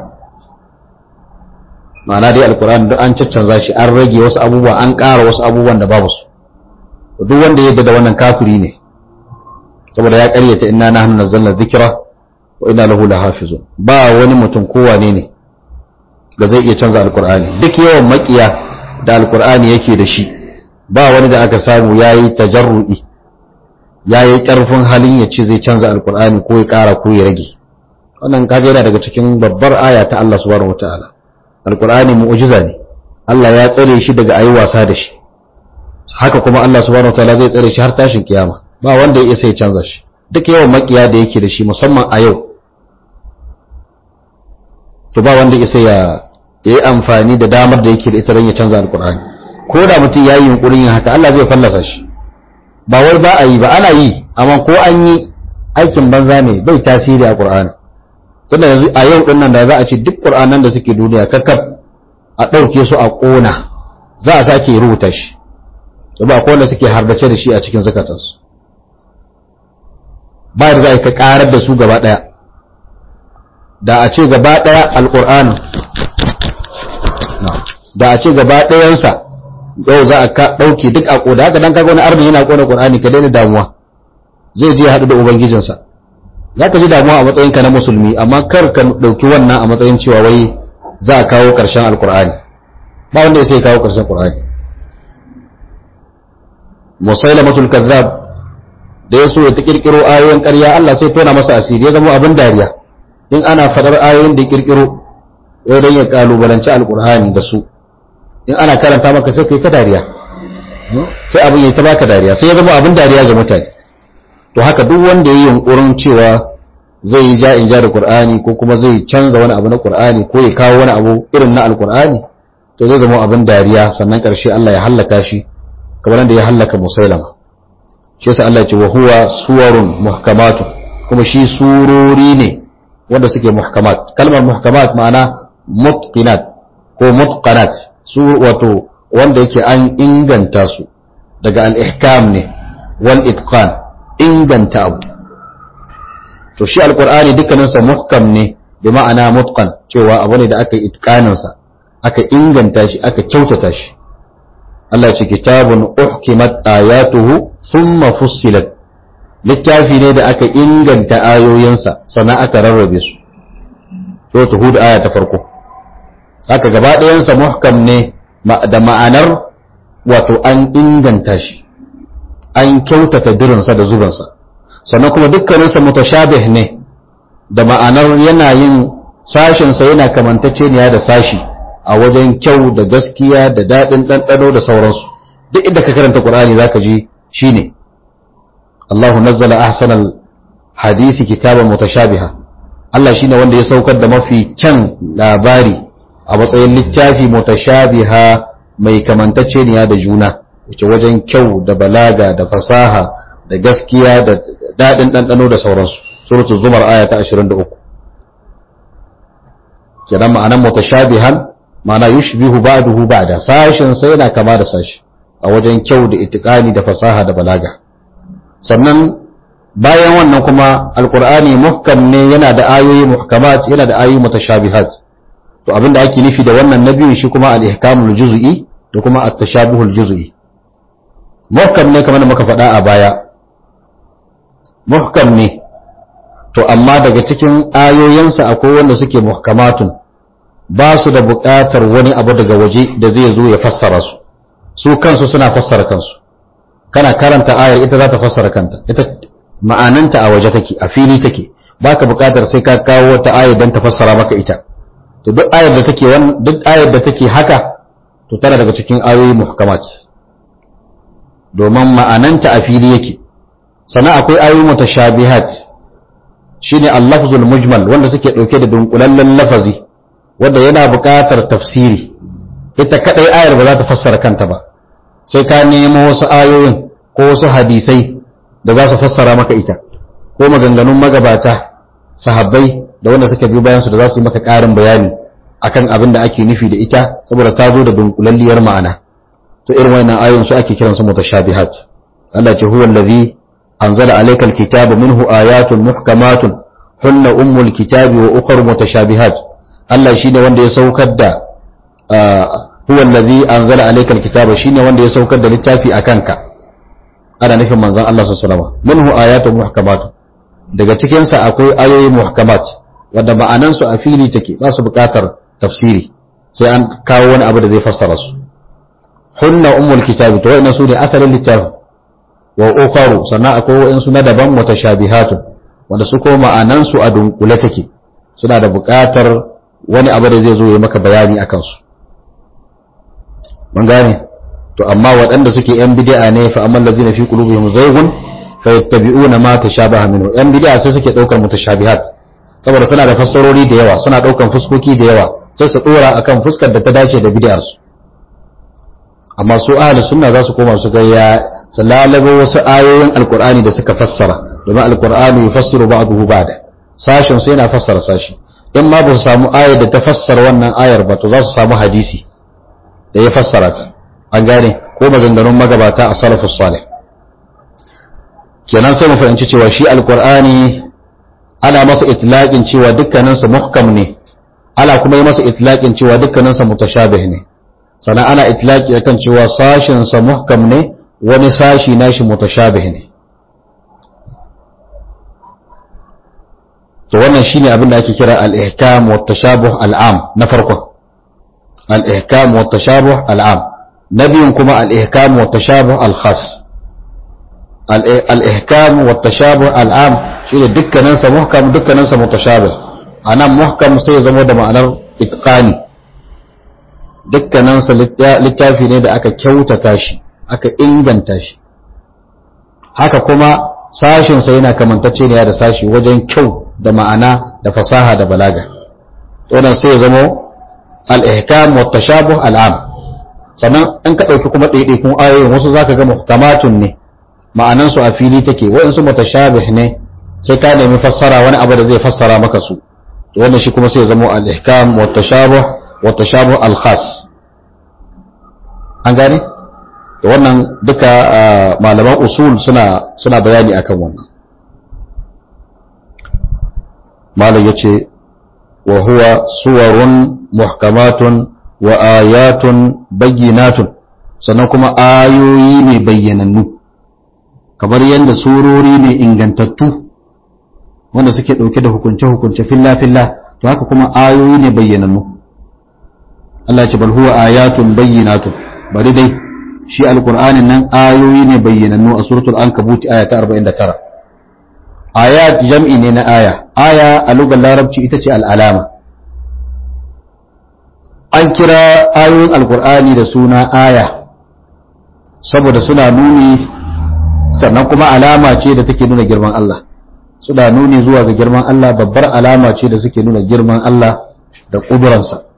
ma'ana dai alqur'ani duk an caccanza shi an rage wasu abubuwa an ƙara wasu abubuwan da babu su duk wanda ya da wannan kafiri ne saboda ya ƙaryata inna nahnu nazzalna dhikra wa inna lahu lahafizun ba wani mutum kowane ne da zai iya canza alqur'ani duk yawan makiya da alqur'ani yake da shi ba wani da aka samu yayi tajarrudi yayi karfin halin ya ce zai canza alqur'ani ko ya ƙara ko ya rage wannan kaga yana daga cikin babbar aya ta Allah subhanahu wataala alqur'ani mu'jiza ne Allah ya tsare shi daga ayi wasa da shi haka kuma Allah subhanahu wataala zai tsare shi har tashin kiyama ba wanda ya isa ya canza shi duk yawan makiya da yake da shi musamman a yau to ba wanda isa ya yi amfani da damar da yake da ita don ya canza alkur'ani ko da mutum ya yi yunkurin yin haka Allah zai fallasa shi ba wai ba a yi ba ana yi amma ko an yi aikin banza ne bai tasiri a qur'ani tunda yanzu a yau din nan da za a ce duk qur'anan da suke duniya kakkaf a ɗauke su a ƙona za a sake rubuta shi ba akwai wanda suke harbace da shi a cikin zakatansu ba da za ka karar da su gaba daya da a ce gaba daya alkur'ani da a ce gaba dayansa yau za a dauke duk a koda haka dan kaga wani arni yana kona qur'ani ka daina damuwa zai je haɗu da ubangijinsa za ka ji damuwa a matsayinka na musulmi amma kar ka ɗauki wannan a matsayin cewa wai za a kawo ƙarshen alkur'ani ba wanda ya sai kawo ƙarshen qur'ani musailamatul kazzab da ya so ya ta kirkiro ayoyin ƙarya Allah sai tona masa asiri ya zama abin dariya in ana fadar ayoyin da ya kirkiro wai don ya kalubalanci alkur'ani da su in ana karanta maka sai kai ta dariya sai abin ya ta baka dariya sai ya zama abin dariya ga mutane to haka duk wanda ya yi yunkurin cewa zai yi ja in ja da qur'ani ko kuma zai canza wani abu na qur'ani ko ya kawo wani abu irin na alkur'ani to zai zama abin dariya sannan ƙarshe Allah ya hallaka shi kamar da ya hallaka musailama shi yasa Allah ya ce wa huwa suwarun muhkamatu kuma shi surori ne wanda suke muhkamat kalmar muhkamat ma'ana mutqinat ko mutqanat su wato wanda yake an inganta su daga al-ihkam ne wal itqan inganta abu to shi alqur'ani dukkaninsa muhkam ne bi ma'ana mutqan cewa abu ne da aka itqaninsa aka inganta shi aka kyautata shi Allah ce kitabun uhkimat ayatuhu thumma fussilat littafi ne da aka inganta ayoyinsa sannan aka rarrabe su suratul hud aya ta farko haka gaba ɗayansa muhkam ne da ma'anar wato an inganta shi an kyautata dirinsa da zubansa sannan kuma dukkaninsa mutashabih ne da ma'anar yana yin sashensa yana kamantacceniya da sashi a wajen kyau da gaskiya da daɗin ɗanɗano da sauransu duk inda ka karanta ƙur'ani za ka ji shi ne Allahu nazzala ahsanal hadisi kitaban mutashabiha Allah shine wanda ya saukar da mafi kyan labari a matsayin littafi mutashabiha mai kamantacceniya da juna yace wajen kyau da balaga da fasaha da gaskiya da daɗin ɗanɗano da sauransu suratul zumar aya ta 23 kenan ma'anan mutashabihan ma'ana yushbihu ba'duhu ba'da sashin sai yana kama da sashi a wajen kyau da itikani da fasaha da balaga sannan bayan wannan kuma alqur'ani muhkam ne yana da ayoyi muhkamat yana da ayoyi mutashabihat to abinda ake nufi da wannan na biyu shi kuma al-ihkamul juz'i da kuma at-tashabuhul juz'i muhkam ne kamar da muka faɗa a baya muhkam ne to amma daga cikin ayoyinsa akwai wanda suke muhkamatun ba su da buƙatar wani abu daga waje da zai zo ya fassara su su kansu suna fassara kansu kana karanta ayar ita za ta fassara kanta ita ma'ananta a waje take a fili take baka buƙatar sai ka kawo wata ayar don ta fassara maka ita to duk ayar da take duk ayar da take haka to tana daga cikin ayoyi muhkamat domin ma'ananta a fili yake sannan akwai ayoyi mutashabihat shine al-lafzul mujmal wanda suke dauke da dunkulallen lafazi wanda yana buƙatar tafsiri ita kadai ayar ba za ta fassara kanta ba sai ka nemo wasu ayoyin ko wasu hadisai da za su fassara maka ita ko maganganun magabata sahabbai da wanda suka bi bayan su da za su yi maka ƙarin bayani akan abin da ake nufi da ita saboda ta zo da dunkulalliyar ma'ana to irin wannan ayoyin su ake kiransu mutashabihat Allah ce huwa allazi anzala alaykal kitaba minhu ayatun muhkamatun hunna ummul kitabi wa ukhra mutashabihat Allah shine wanda ya saukar da huwa allazi anzala alaykal kitaba shine wanda ya saukar da littafi akanka ana nufin manzon Allah sallallahu alaihi wasallam minhu ayatun muhkamatun daga cikin sa akwai ayoyi muhkamat wanda ma'anan su a fili take ba su buƙatar tafsiri sai an kawo wani abu da zai fassara su hunna ummul kitabi to wa'annan su ne asalin littafin wa ukharu sannan akwai wa'ansu na daban mutashabihatun wanda su ko ma'anan su a dunkule take suna da buƙatar wani abu da zai zo ya maka bayani akan su mun gane to amma waɗanda suke yan bid'a ne fa amma allazina fi qulubihim zaygun fa yattabi'una ma tashabaha minhu yan bid'a sai suke daukar mutashabihat saboda suna da fassarori da yawa suna daukan fuskoki da yawa sai su dora akan fuskar da ta dace da bid'ar su amma su ahli sunna za su koma su ga ya salalabo wasu ayoyin alqur'ani da suka fassara domin alqur'ani yufassiru ba'dahu ba'da sashin su yana fassara sashi in ma ba su samu ayar da ta fassara wannan ayar ba to za su samu hadisi da ya fassara ta an gane ko maganganun magabata a salafus salih kenan sai mu fahimci cewa shi alqur'ani ana masa itlaqin cewa dukkaninsa muhkam ne ana kuma yi masa itlaqin cewa dukkaninsa mutashabih ne sannan ana itlaqi akan cewa sashin sa muhkam ne wani sashi nashi mutashabih ne to wannan shine abin da ake kira al-ihkam wa tashabuh al-am na farko al-ihkam wa tashabuh al-am na biyun kuma al-ihkam wa tashabuh al-khas al-ihkam wa tashabuh al-am shine dukkaninsa muhkam dukkaninsa mutashabih anan muhkam sai ya zama da ma'anar itqani dukkaninsa littafi ne da aka kyautata shi aka inganta shi haka kuma sashinsa yana kamantacce ne da sashi wajen kyau da ma'ana da fasaha da balaga wannan sai ya zama al-ihkam wa tashabuh al-am sannan in ka dauki kuma ɗaiɗaikun ayoyin wasu zaka ga muhkamatun ne ma'anansu a fili take waɗansu mutashabih ne sai ka nemi fassara wani abu da zai fassara maka su wannan shi kuma sai ya zama al-ihkam wa tashabuh wa tashabuh al-khas an gane da wannan duka malaman usul suna suna bayani akan wannan malam yace wa huwa suwarun muhkamatun wa ayatun bayyinatun sannan kuma ayoyi ne bayyanannu kamar yadda surori ne ingantattu wanda suke ɗauke da hukunce-hukunce filla-filla to haka kuma ayoyi ne bayyanannu Allah ce bal huwa ayatun bayyinatun bari dai shi alqur'anin nan ayoyi ne bayyanannu a suratul ankabut aya ta 49 ayat jam'i ne na aya aya a lugar larabci ita ce al'alama an kira ayoyin alqur'ani da suna aya saboda suna nuni sannan kuma alama ce da take nuna girman Allah suna nuni zuwa ga girman Allah babbar alama ce da suke nuna girman Allah da ƙuduransa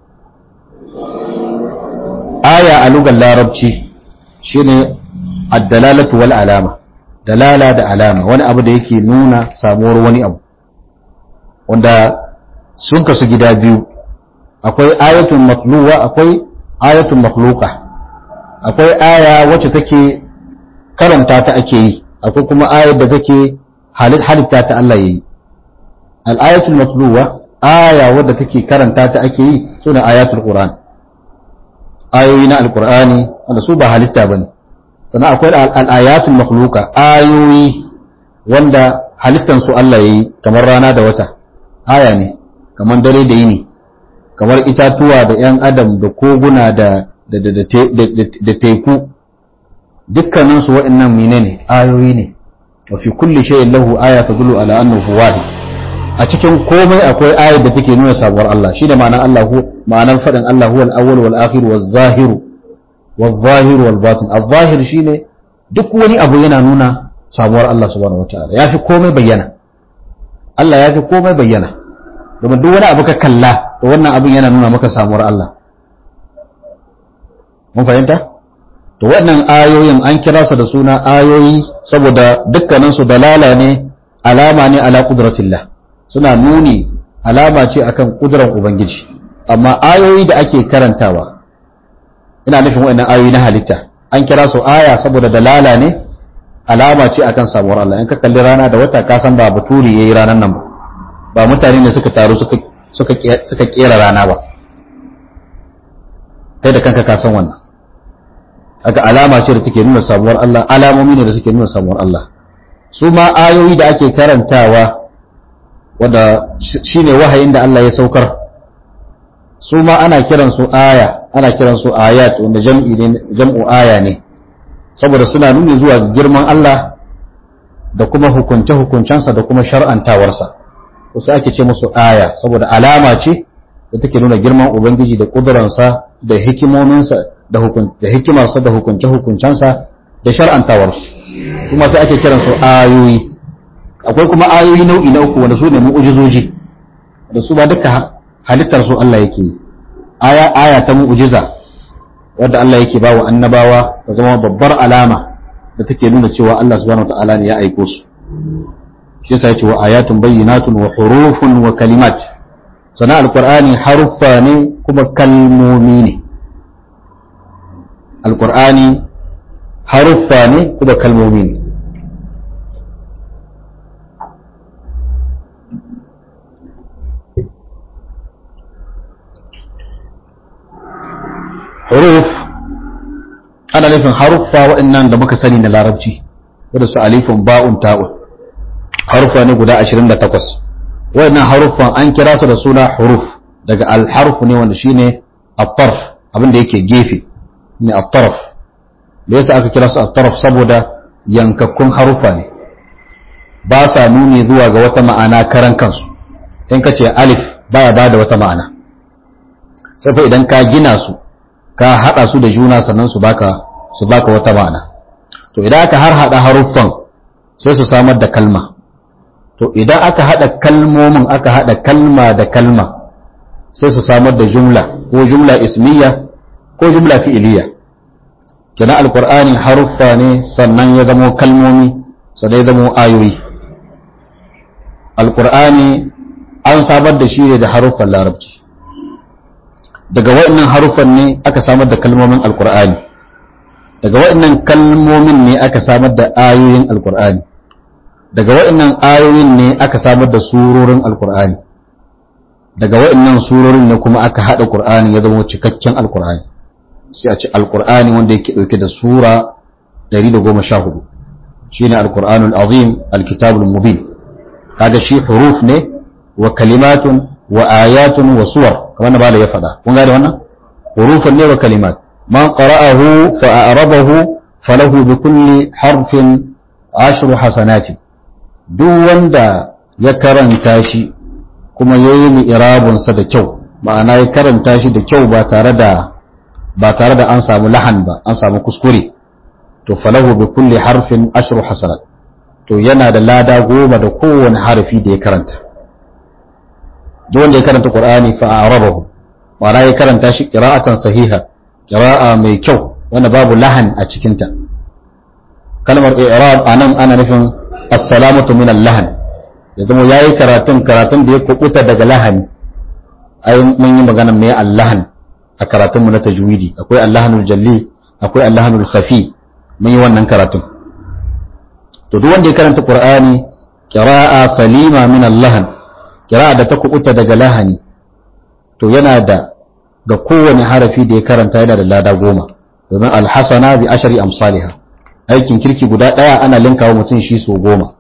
aya a lugar larabci shine addalalatu wal alama dalala da alama wani abu da yake nuna samuwar wani abu wanda sun kasu gida biyu akwai ayatun matluwa akwai ayatun makhluqa akwai aya wacce take karanta ta ake yi akwai kuma ayar da take halitta ta Allah yayi al-ayatul matluwa aya wadda take karanta ta ake yi suna ayatul qur'an ayoyi na alqur'ani wanda su ba halitta bane sannan akwai al-ayatul makhluqa ayoyi wanda halittan su Allah yayi kamar rana da wata aya ne kamar dare da yini kamar itatuwa da yan adam da koguna da da teku dukkaninsu waɗannan menene ayoyi ne wa fi kulli shay'in lahu aya tadullu ala annahu wahid a cikin komai akwai ayar da take nuna sabuwar Allah shi da ma'anar Allah ma'anar fadin Allah huwal awwal wal akhir wal zahir wal zahir wal batin al-zahir shine duk wani abu yana nuna sabuwar Allah subhanahu wataala yafi komai bayyana Allah yafi komai bayyana domin duk wani abu ka kalla to wannan abin yana nuna maka samuwar Allah mun fahimta to waɗannan ayoyin an kira su da suna ayoyi saboda dukkaninsu dalala ne alama ne ala qudratillah suna nuni alama ce akan kudurar ubangiji amma ayoyi da ake karantawa ina nufin waɗannan ayoyi na halitta an kira su aya saboda dalala ne alama ce akan samuwar Allah in ka kalli rana da wata ka san ba baturi yayi ranan nan ba ba mutane ne suka taru suka suka suka kera rana ba kai da kanka ka san wannan aka alama ce da take nuna samuwar Allah alamomi ne da suke nuna samuwar Allah su ma ayoyi da ake karantawa wanda shine wahayin da Allah ya saukar su ma ana kiran su aya ana kiran su ayat wanda jam'i ne jam'u aya ne saboda suna nuni zuwa girman Allah da kuma hukunce hukuncensa da kuma shar'antawarsa ko sai ake ce musu aya saboda alama ce da take nuna girman ubangiji da kuduransa da hikimominsa da hikimarsa da hukunce-hukuncensa da shar'antawarsu kuma sai ake kiran su ayoyi akwai kuma ayoyi nau'i na uku wanda su ne mu'ujizoji da su ba duka halittar su Allah yake yi aya aya ta mu'ujiza wadda Allah yake ba wa annabawa ta zama babbar alama da take nuna cewa Allah subhanahu wataala ne ya aiko su shi yasa yace wa ayatun bayyinatun wa hurufun wa kalimat sana alqur'ani haruffa ne kuma kalmomi ne alƙur'ani haruffa ne kuma kalmomi ne huruf ana nufin haruffa waɗannan da muka sani na larabci wadda su alifin ba'un ta'un haruffa ne guda 28 waɗannan haruffan an kira su da suna huruf daga alharfu ne wanda shine at-tarf abin da yake gefe ne at-tarf da yasa aka kira su at-tarf saboda yankakkun harufa ne ba sa nuni zuwa ga wata ma'ana karan kansu in ka ce alif baya bada wata ma'ana sai fa idan ka gina su ka hada su da juna sannan su baka su baka wata ma'ana to idan aka har hada haruffan sai su samar da kalma to idan aka hada kalmomin aka hada kalma da kalma sai su samar da jumla ko jumla ismiya ko jumla fi'iliya kenan alqur'ani haruffa ne sannan ya zamo kalmomi sannan ya zamo ayoyi alqur'ani an samar da shi ne da haruffan larabci daga waɗannan haruffan ne aka samar da kalmomin alqur'ani daga waɗannan kalmomin ne aka samar da ayoyin alkur'ani daga waɗannan ayoyin ne aka samar da surorin alkur'ani daga waɗannan surorin ne kuma aka haɗa qur'ani ya zama cikakken alkur'ani sai a ce alkur'ani wanda yake ɗauke da sura 114 shine alkur'anul azim alkitabul mubin kaga shi huruf ne wa kalimatun wa ayatun wa suwar kamar na bala ya faɗa kun gane wannan hurufun ne wa kalimat man qara'ahu fa a'rabahu falahu bi kulli harfin ashru hasanati duk wanda ya karanta shi kuma yayi mi'rabun sa da kyau ma'ana ya karanta shi da kyau ba tare da ba tare da an samu lahan ba an samu kuskure to falahu bi kulli harfin ashru hasanat to yana da lada goma da kowane harafi da ya karanta duk wanda ya karanta qur'ani fa arabahu ma'ana ya karanta shi qira'atan sahiha qira'a mai kyau wanda babu lahan a cikin ta kalmar i'rab anan ana nufin as-salamatu min al-lahan ya zama yayi karatun karatun da ya kubuta daga lahani ai mun yi magana mai al-lahan a karatun mu na tajwidi akwai al-lahanul jalli akwai al-lahanul khafi mun yi wannan karatun to duk wanda ya karanta qur'ani qira'a salima min al-lahan qira'a da ta kubuta daga lahani to yana da ga kowane harafi da ya karanta yana da lada goma domin al-hasana bi ashri amsalha aikin kirki guda daya ana linkawa mutum shi so goma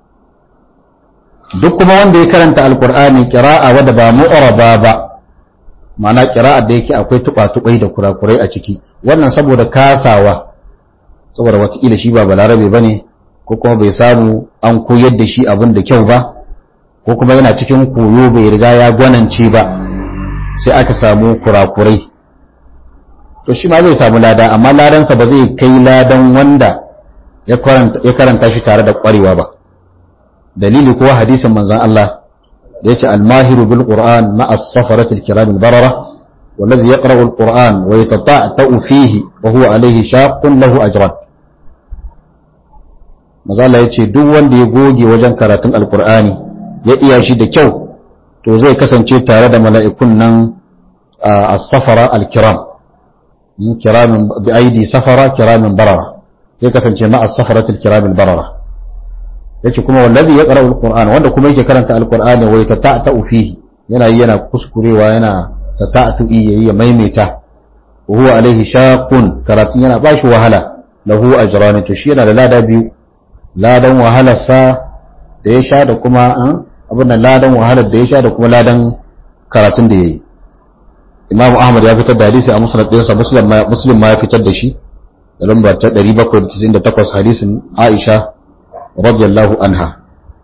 duk kuma wanda ya karanta alqur'ani qira'a wadda ba mu'raba ba ma'ana qira'a da yake akwai tuba-tubai da kurakurai a ciki wannan saboda kasawa saboda watakila shi ba balarabe bane ko kuma bai samu an koyar da shi abin da kyau ba ko kuma yana cikin koyo bai riga ya gwanance ba sai aka samu kurakurai to shi ma zai samu lada amma ladansa ba zai kai ladan wanda ya karanta shi tare da kwarewa ba dalili kuwa hadisin manzon Allah da yace al-mahiru bil qur'an ma'a as-safarati al-kiram al-barara والذي يقرأ القرآن ويتطعتع فيه وهو عليه شاق له أجران mazala ya ce duk wanda ya goge wajen karatun alkur'ani ya iya shi da kyau to zai kasance tare da mala'ikun nan a safara alkiram kiramin bi aidi safara kiramin barara zai kasance ma a safaratul kiramin barara ya ce kuma wallazi ya ƙara alkur'ani wanda kuma yake karanta alkur'ani wai ta ta'ata fihi yana yi yana kuskurewa yana ta ta'atu iya ya maimaita huwa alaihi shaqun karatun yana bashi wahala lahu ajran to shi yana da lada biyu ladan wahalarsa da ya sha da kuma abin da ladan wahalar da ya sha da kuma ladan karatun da ya yi imam ahmad ya fitar da hadisi a musulun ɗinsa muslim ma ya fitar da shi da lambar ta 798 hadisin aisha radiyallahu anha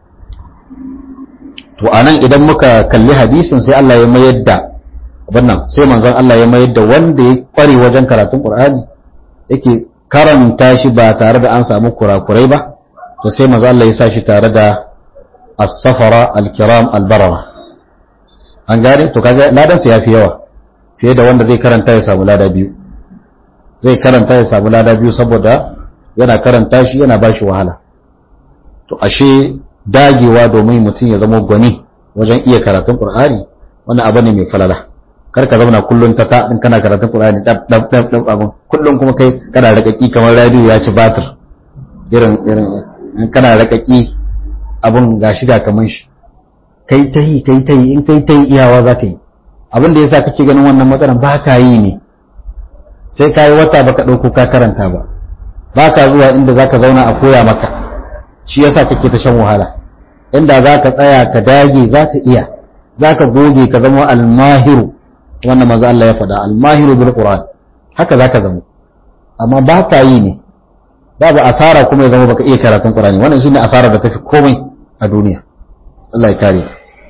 to anan idan muka kalli hadisin sai Allah ya mayar da wannan sai manzon Allah ya mayar da wanda ya kware wajen karatun qur'ani yake karanta shi ba tare da an samu kurakurai ba to sai maza Allah ya sa shi tare da as-safara al-kiram al-barara an gane to kaga ladan sa yafi yawa fiye da wanda zai karanta ya samu lada biyu zai karanta ya samu lada biyu saboda yana karanta shi yana bashi wahala to ashe dagewa domin mutum ya zama gwani wajen iya karatun Qur'ani wannan abu ne mai falala kar ka zauna kullun ta ta din kana karatun Qur'ani dab dab dab dab abun kullun kuma kai kana rakaki kamar radio ya ci batir irin irin in kana rakaki abun gashi ga kaman shi kai ta yi kai ta yi in kai ta yi iyawa za ka yi abin da yasa kake ganin wannan matsalan ba ka yi ne sai ka yi wata baka ɗauko ka karanta ba ba ka zuwa inda za ka zauna a koya maka shi yasa kake ta shan wahala inda za ka tsaya ka dage za ka iya za ka goge ka zama almahiru wannan maza Allah ya faɗa almahiru bil qur'an haka za ka zama amma ba ka yi ne babu asara kuma ya zama baka iya karatun qur'ani wannan shine asara da tafi komai a duniya Allah ya kare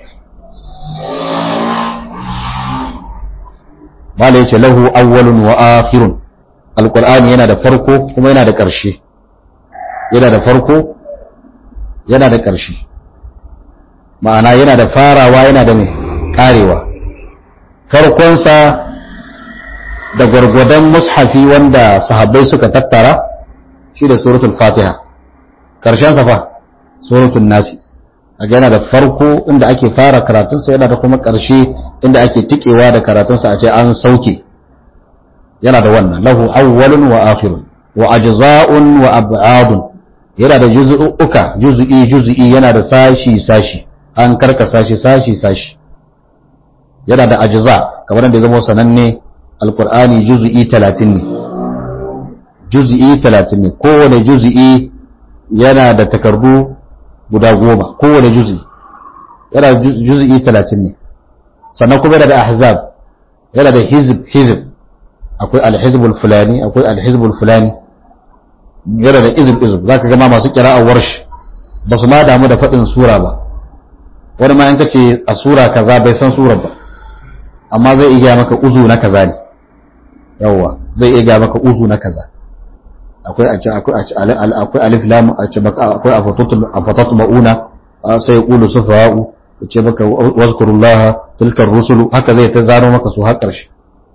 Mala yace lahu awwalun wa akhirun alqur'ani yana da farko kuma yana da ƙarshe yana da farko yana da ƙarshe ma'ana yana da farawa yana da mai karewa farkonsa da gwargwadon mushafi wanda sahabbai suka tattara shi da suratul fatiha ƙarshensa fa suratul nasi a yana da farko inda ake fara karatunsa yana da kuma ƙarshe inda ake tikewa da karatunsa a ce an sauke yana da wannan lahu awwalun wa akhirun wa ajza'un wa ab'adun yana da juz'uka juz'i juz'i yana da sashi sashi an karkasa shi sashi sashi yana da ajza kamar da zama sananne alqur'ani juz'i 30 ne juz'i 30 ne kowane juz'i yana da takardu guda goma kowane juz'i yana juz'i 30 ne sannan kuma yana da ahzab yana da hizb hizb akwai alhizbul fulani akwai alhizbul fulani yana da izib izib zaka ga ma masu qira'a warsh ba su ma damu da fadin sura ba wani ma in kace a sura kaza bai san surar ba amma zai iya maka uzu na kaza ne yawa zai iya maka uzu na kaza akwai a ce akwai akwai alif lam a ce baka akwai afatatul afatatu mauna sai yaqulu sufa'u ce baka wazkurullah tilkar rusulu haka zai ta zano maka su har karshe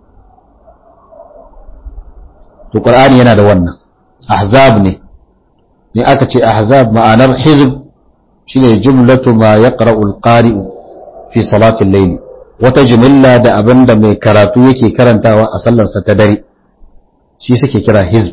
to qur'ani yana da wannan ahzab ne ne aka ce ahzab ma'anar hizb shine jumlatu ma yaqra'u al-qari'u fi salati al-layl wata jumla da abinda mai karatu yake karantawa a sallarsa ta dare shi suke kira hizb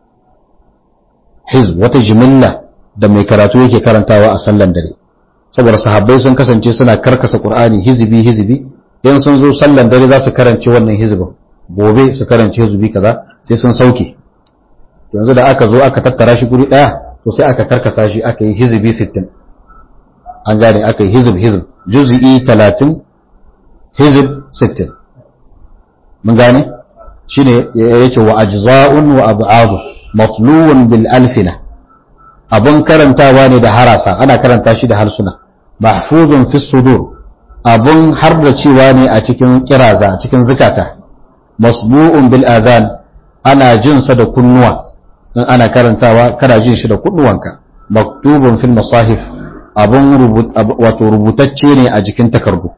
hizb wata jumla da mai karatu yake karantawa a sallar dare saboda sahabbai sun kasance suna karkasa qur'ani hizbi hizbi in sun zo sallar dare za su karance wannan hizbin gobe su karance hizbi kaza sai sun sauke yanzu da aka zo aka tattara shi guri daya to sai aka karkata shi aka yi hizbi 60 an gane aka yi hizb hizb juz'i 30 hizb 60 mun gane shine yace wa ajza'un wa ab'ad matluun bil alsina abun karantawa ne da harasa ana karanta shi da harsuna mahfuzun fi sudur abun hardacewa ne a cikin kiraza a cikin zukata masbu'un bil adhan ana jinsa da kunnuwa in ana karantawa kana jin shi da kunnuwanka maktubun fil masahif abun wato rubutacce ne a jikin takardu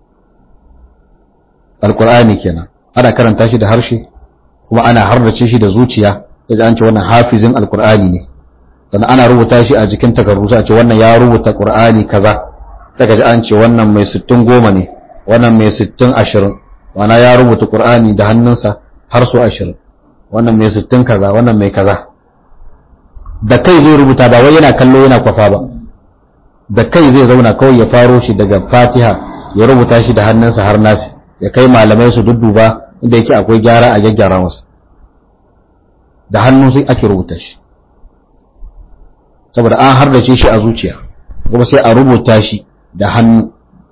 alqur'ani kenan ana karanta shi da harshe kuma ana hardace shi da zuciya yaji an ce wannan hafizin alqur'ani ne sannan ana rubuta shi a jikin takardu sai a ce wannan ya rubuta qur'ani kaza daga ji an ce wannan mai 60 goma ne wannan mai 60 ashirin wana ya rubuta qur'ani da hannunsa har su ashirin wannan mai sittin kaza wannan mai kaza da kai zai rubuta ba wai yana kallo yana kwafa ba da kai zai zauna kawai ya faro shi daga fatiha ya rubuta shi da hannunsa har nasi ya kai malamai su dudduba inda yake akwai gyara a gyaggyara masa da hannu sai ake rubuta shi saboda an hardace shi a zuciya kuma sai a rubuta shi da hannu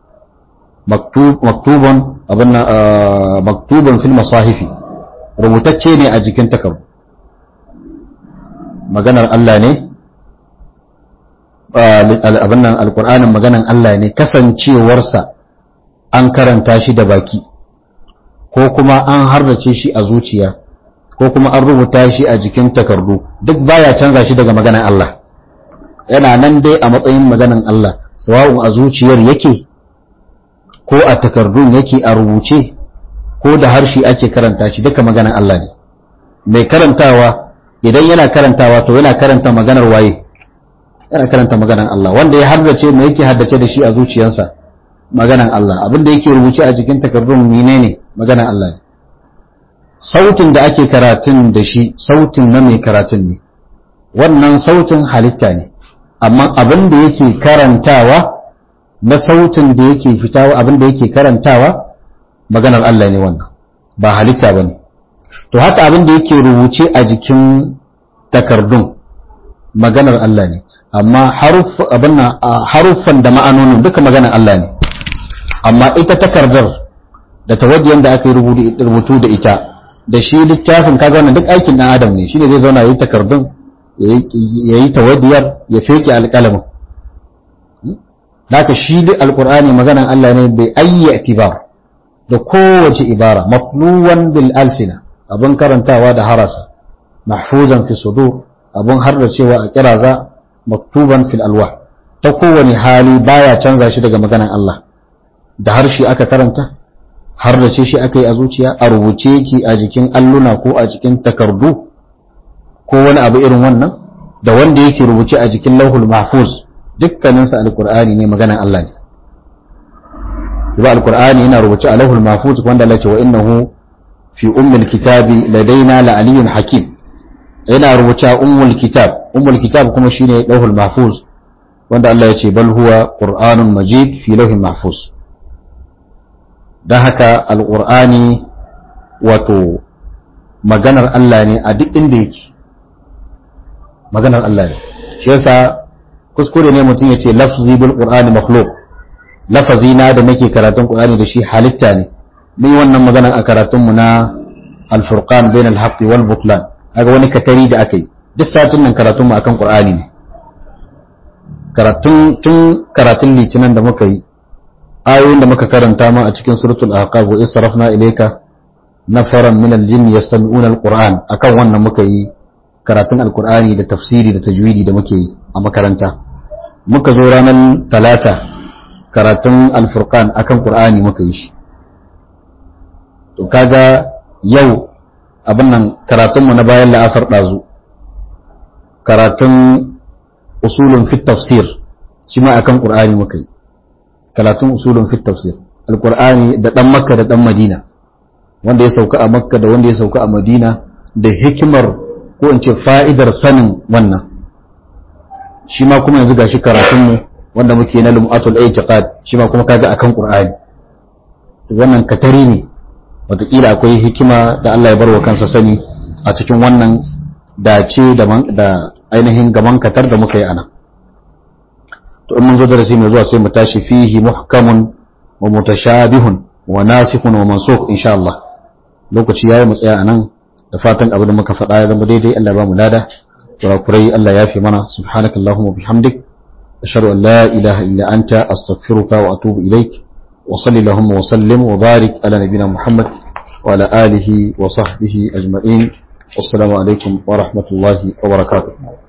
maktuban abin maktuban fil masahifi rubutacce ne a jikin takardu maganar Allah ne abin nan alkur'anin maganar Allah ne kasancewarsa an karanta shi da baki ko kuma an hardace shi a zuciya ko kuma an rubuta shi a jikin takardu duk baya canza shi daga maganar Allah yana nan dai a matsayin maganar Allah sawa'un a zuciyar yake ko a takardun yake a rubuce ko da harshe ake karanta shi duka maganar Allah ne mai karantawa idan yana karantawa to yana karanta maganar waye yana karanta maganar Allah wanda ya haddace mai yake haddace da shi a zuciyarsa maganar Allah abinda yake rubuce a jikin takardun menene maganar Allah ne sautin da ake karatun da shi sautin na mai karatun ne wannan sautin halitta ne amma abin da yake karantawa na sautin da yake fitawa abin da yake karantawa maganar Allah ne wannan ba halitta ba ne to haka abin da yake rubuce a jikin takardun maganar Allah ne amma haruffan da ma'anonin duka maganar Allah ne amma ita takardar da tawaddiyan da aka yi rubutu da ita da shi littafin kaga wannan duk aikin dan adam ne shine zai zauna yayi takardun yayi tawaddiyar ya feke alƙalamin haka shi duk alqur'ani maganan Allah ne bai ayyi itibar da kowace ibara maqluwan bil alsina abun karantawa da harasa mahfuzan fi sudur abun harda cewa a kiraza maktuban fil alwah ta kowane hali baya canza shi daga maganan Allah da harshe aka karanta har da ce shi aka yi a zuciya a rubuce yake a jikin alluna ko a jikin takardu ko wani abu irin wannan da wanda yake rubuce a jikin lauhul mahfuz dukkaninsa alkur'ani ne maganan Allah ne ba alkur'ani yana rubuce a lauhul mahfuz wanda Allah ce wa innahu fi ummil kitabi ladaina la aliyyun hakim yana rubuce ummul kitab ummul kitab kuma shine lauhul mahfuz wanda Allah ya ce bal huwa qur'anun majid fi lauhin mahfuz dan haka alqur'ani wato maganar Allah ne a duk inda yake maganar Allah ne shi yasa kuskure ne mutum ya ce lafzi bil qur'ani makhluq lafazi na da nake karatun qur'ani da shi halitta ne mun yi wannan magana a karatun mu na al-furqan bain al-haqq wal butlan kaga wani katari da aka yi duk satin nan karatun mu akan qur'ani ne karatun tun karatun litinin da muka yi ayoyin da muka karanta ma a cikin suratul ahqaf wa israfna ilayka nafaran min al-jinn yastami'una al-qur'an akan wannan muka yi karatun al-qur'ani da tafsiri da tajwidi da muke yi a makaranta muka zo ranar talata karatun al-furqan akan qur'ani muka yi shi to kaga yau abin nan karatunmu na bayan la'asar ɗazu karatun usulun fit tafsir shi ma akan qur'ani muka yi karatun usulun fit tafsir alqur'ani da dan makka da dan madina wanda ya sauka a makka da wanda ya sauka a madina da hikimar ko in ce fa'idar sanin wannan shi ma kuma yanzu gashi karatunmu wanda muke na lum'atul i'tiqad shi ma kuma kaga akan qur'ani wannan katari ne wataƙila akwai hikima da Allah ya bar wa kansa sani a cikin wannan dace da ainihin gaban katar da muka yi ana to in mun zo darasi mai zuwa sai mu tashi fihi muhkamun wa mutashabihun wa nasikhun wa mansukh insha Allah lokaci yayi mu tsaya anan da fatan abin da muka faɗa ya zama daidai Allah ya ba mu lada kurakurai Allah ya fi mana subhanakallahumma bihamdik ashhadu an la ilaha illa anta astaghfiruka wa atubu ilaik وصلي اللهم وسلم وبارك على نبينا محمد وعلى آله وصحبه أجمعين والسلام عليكم ورحمة الله وبركاته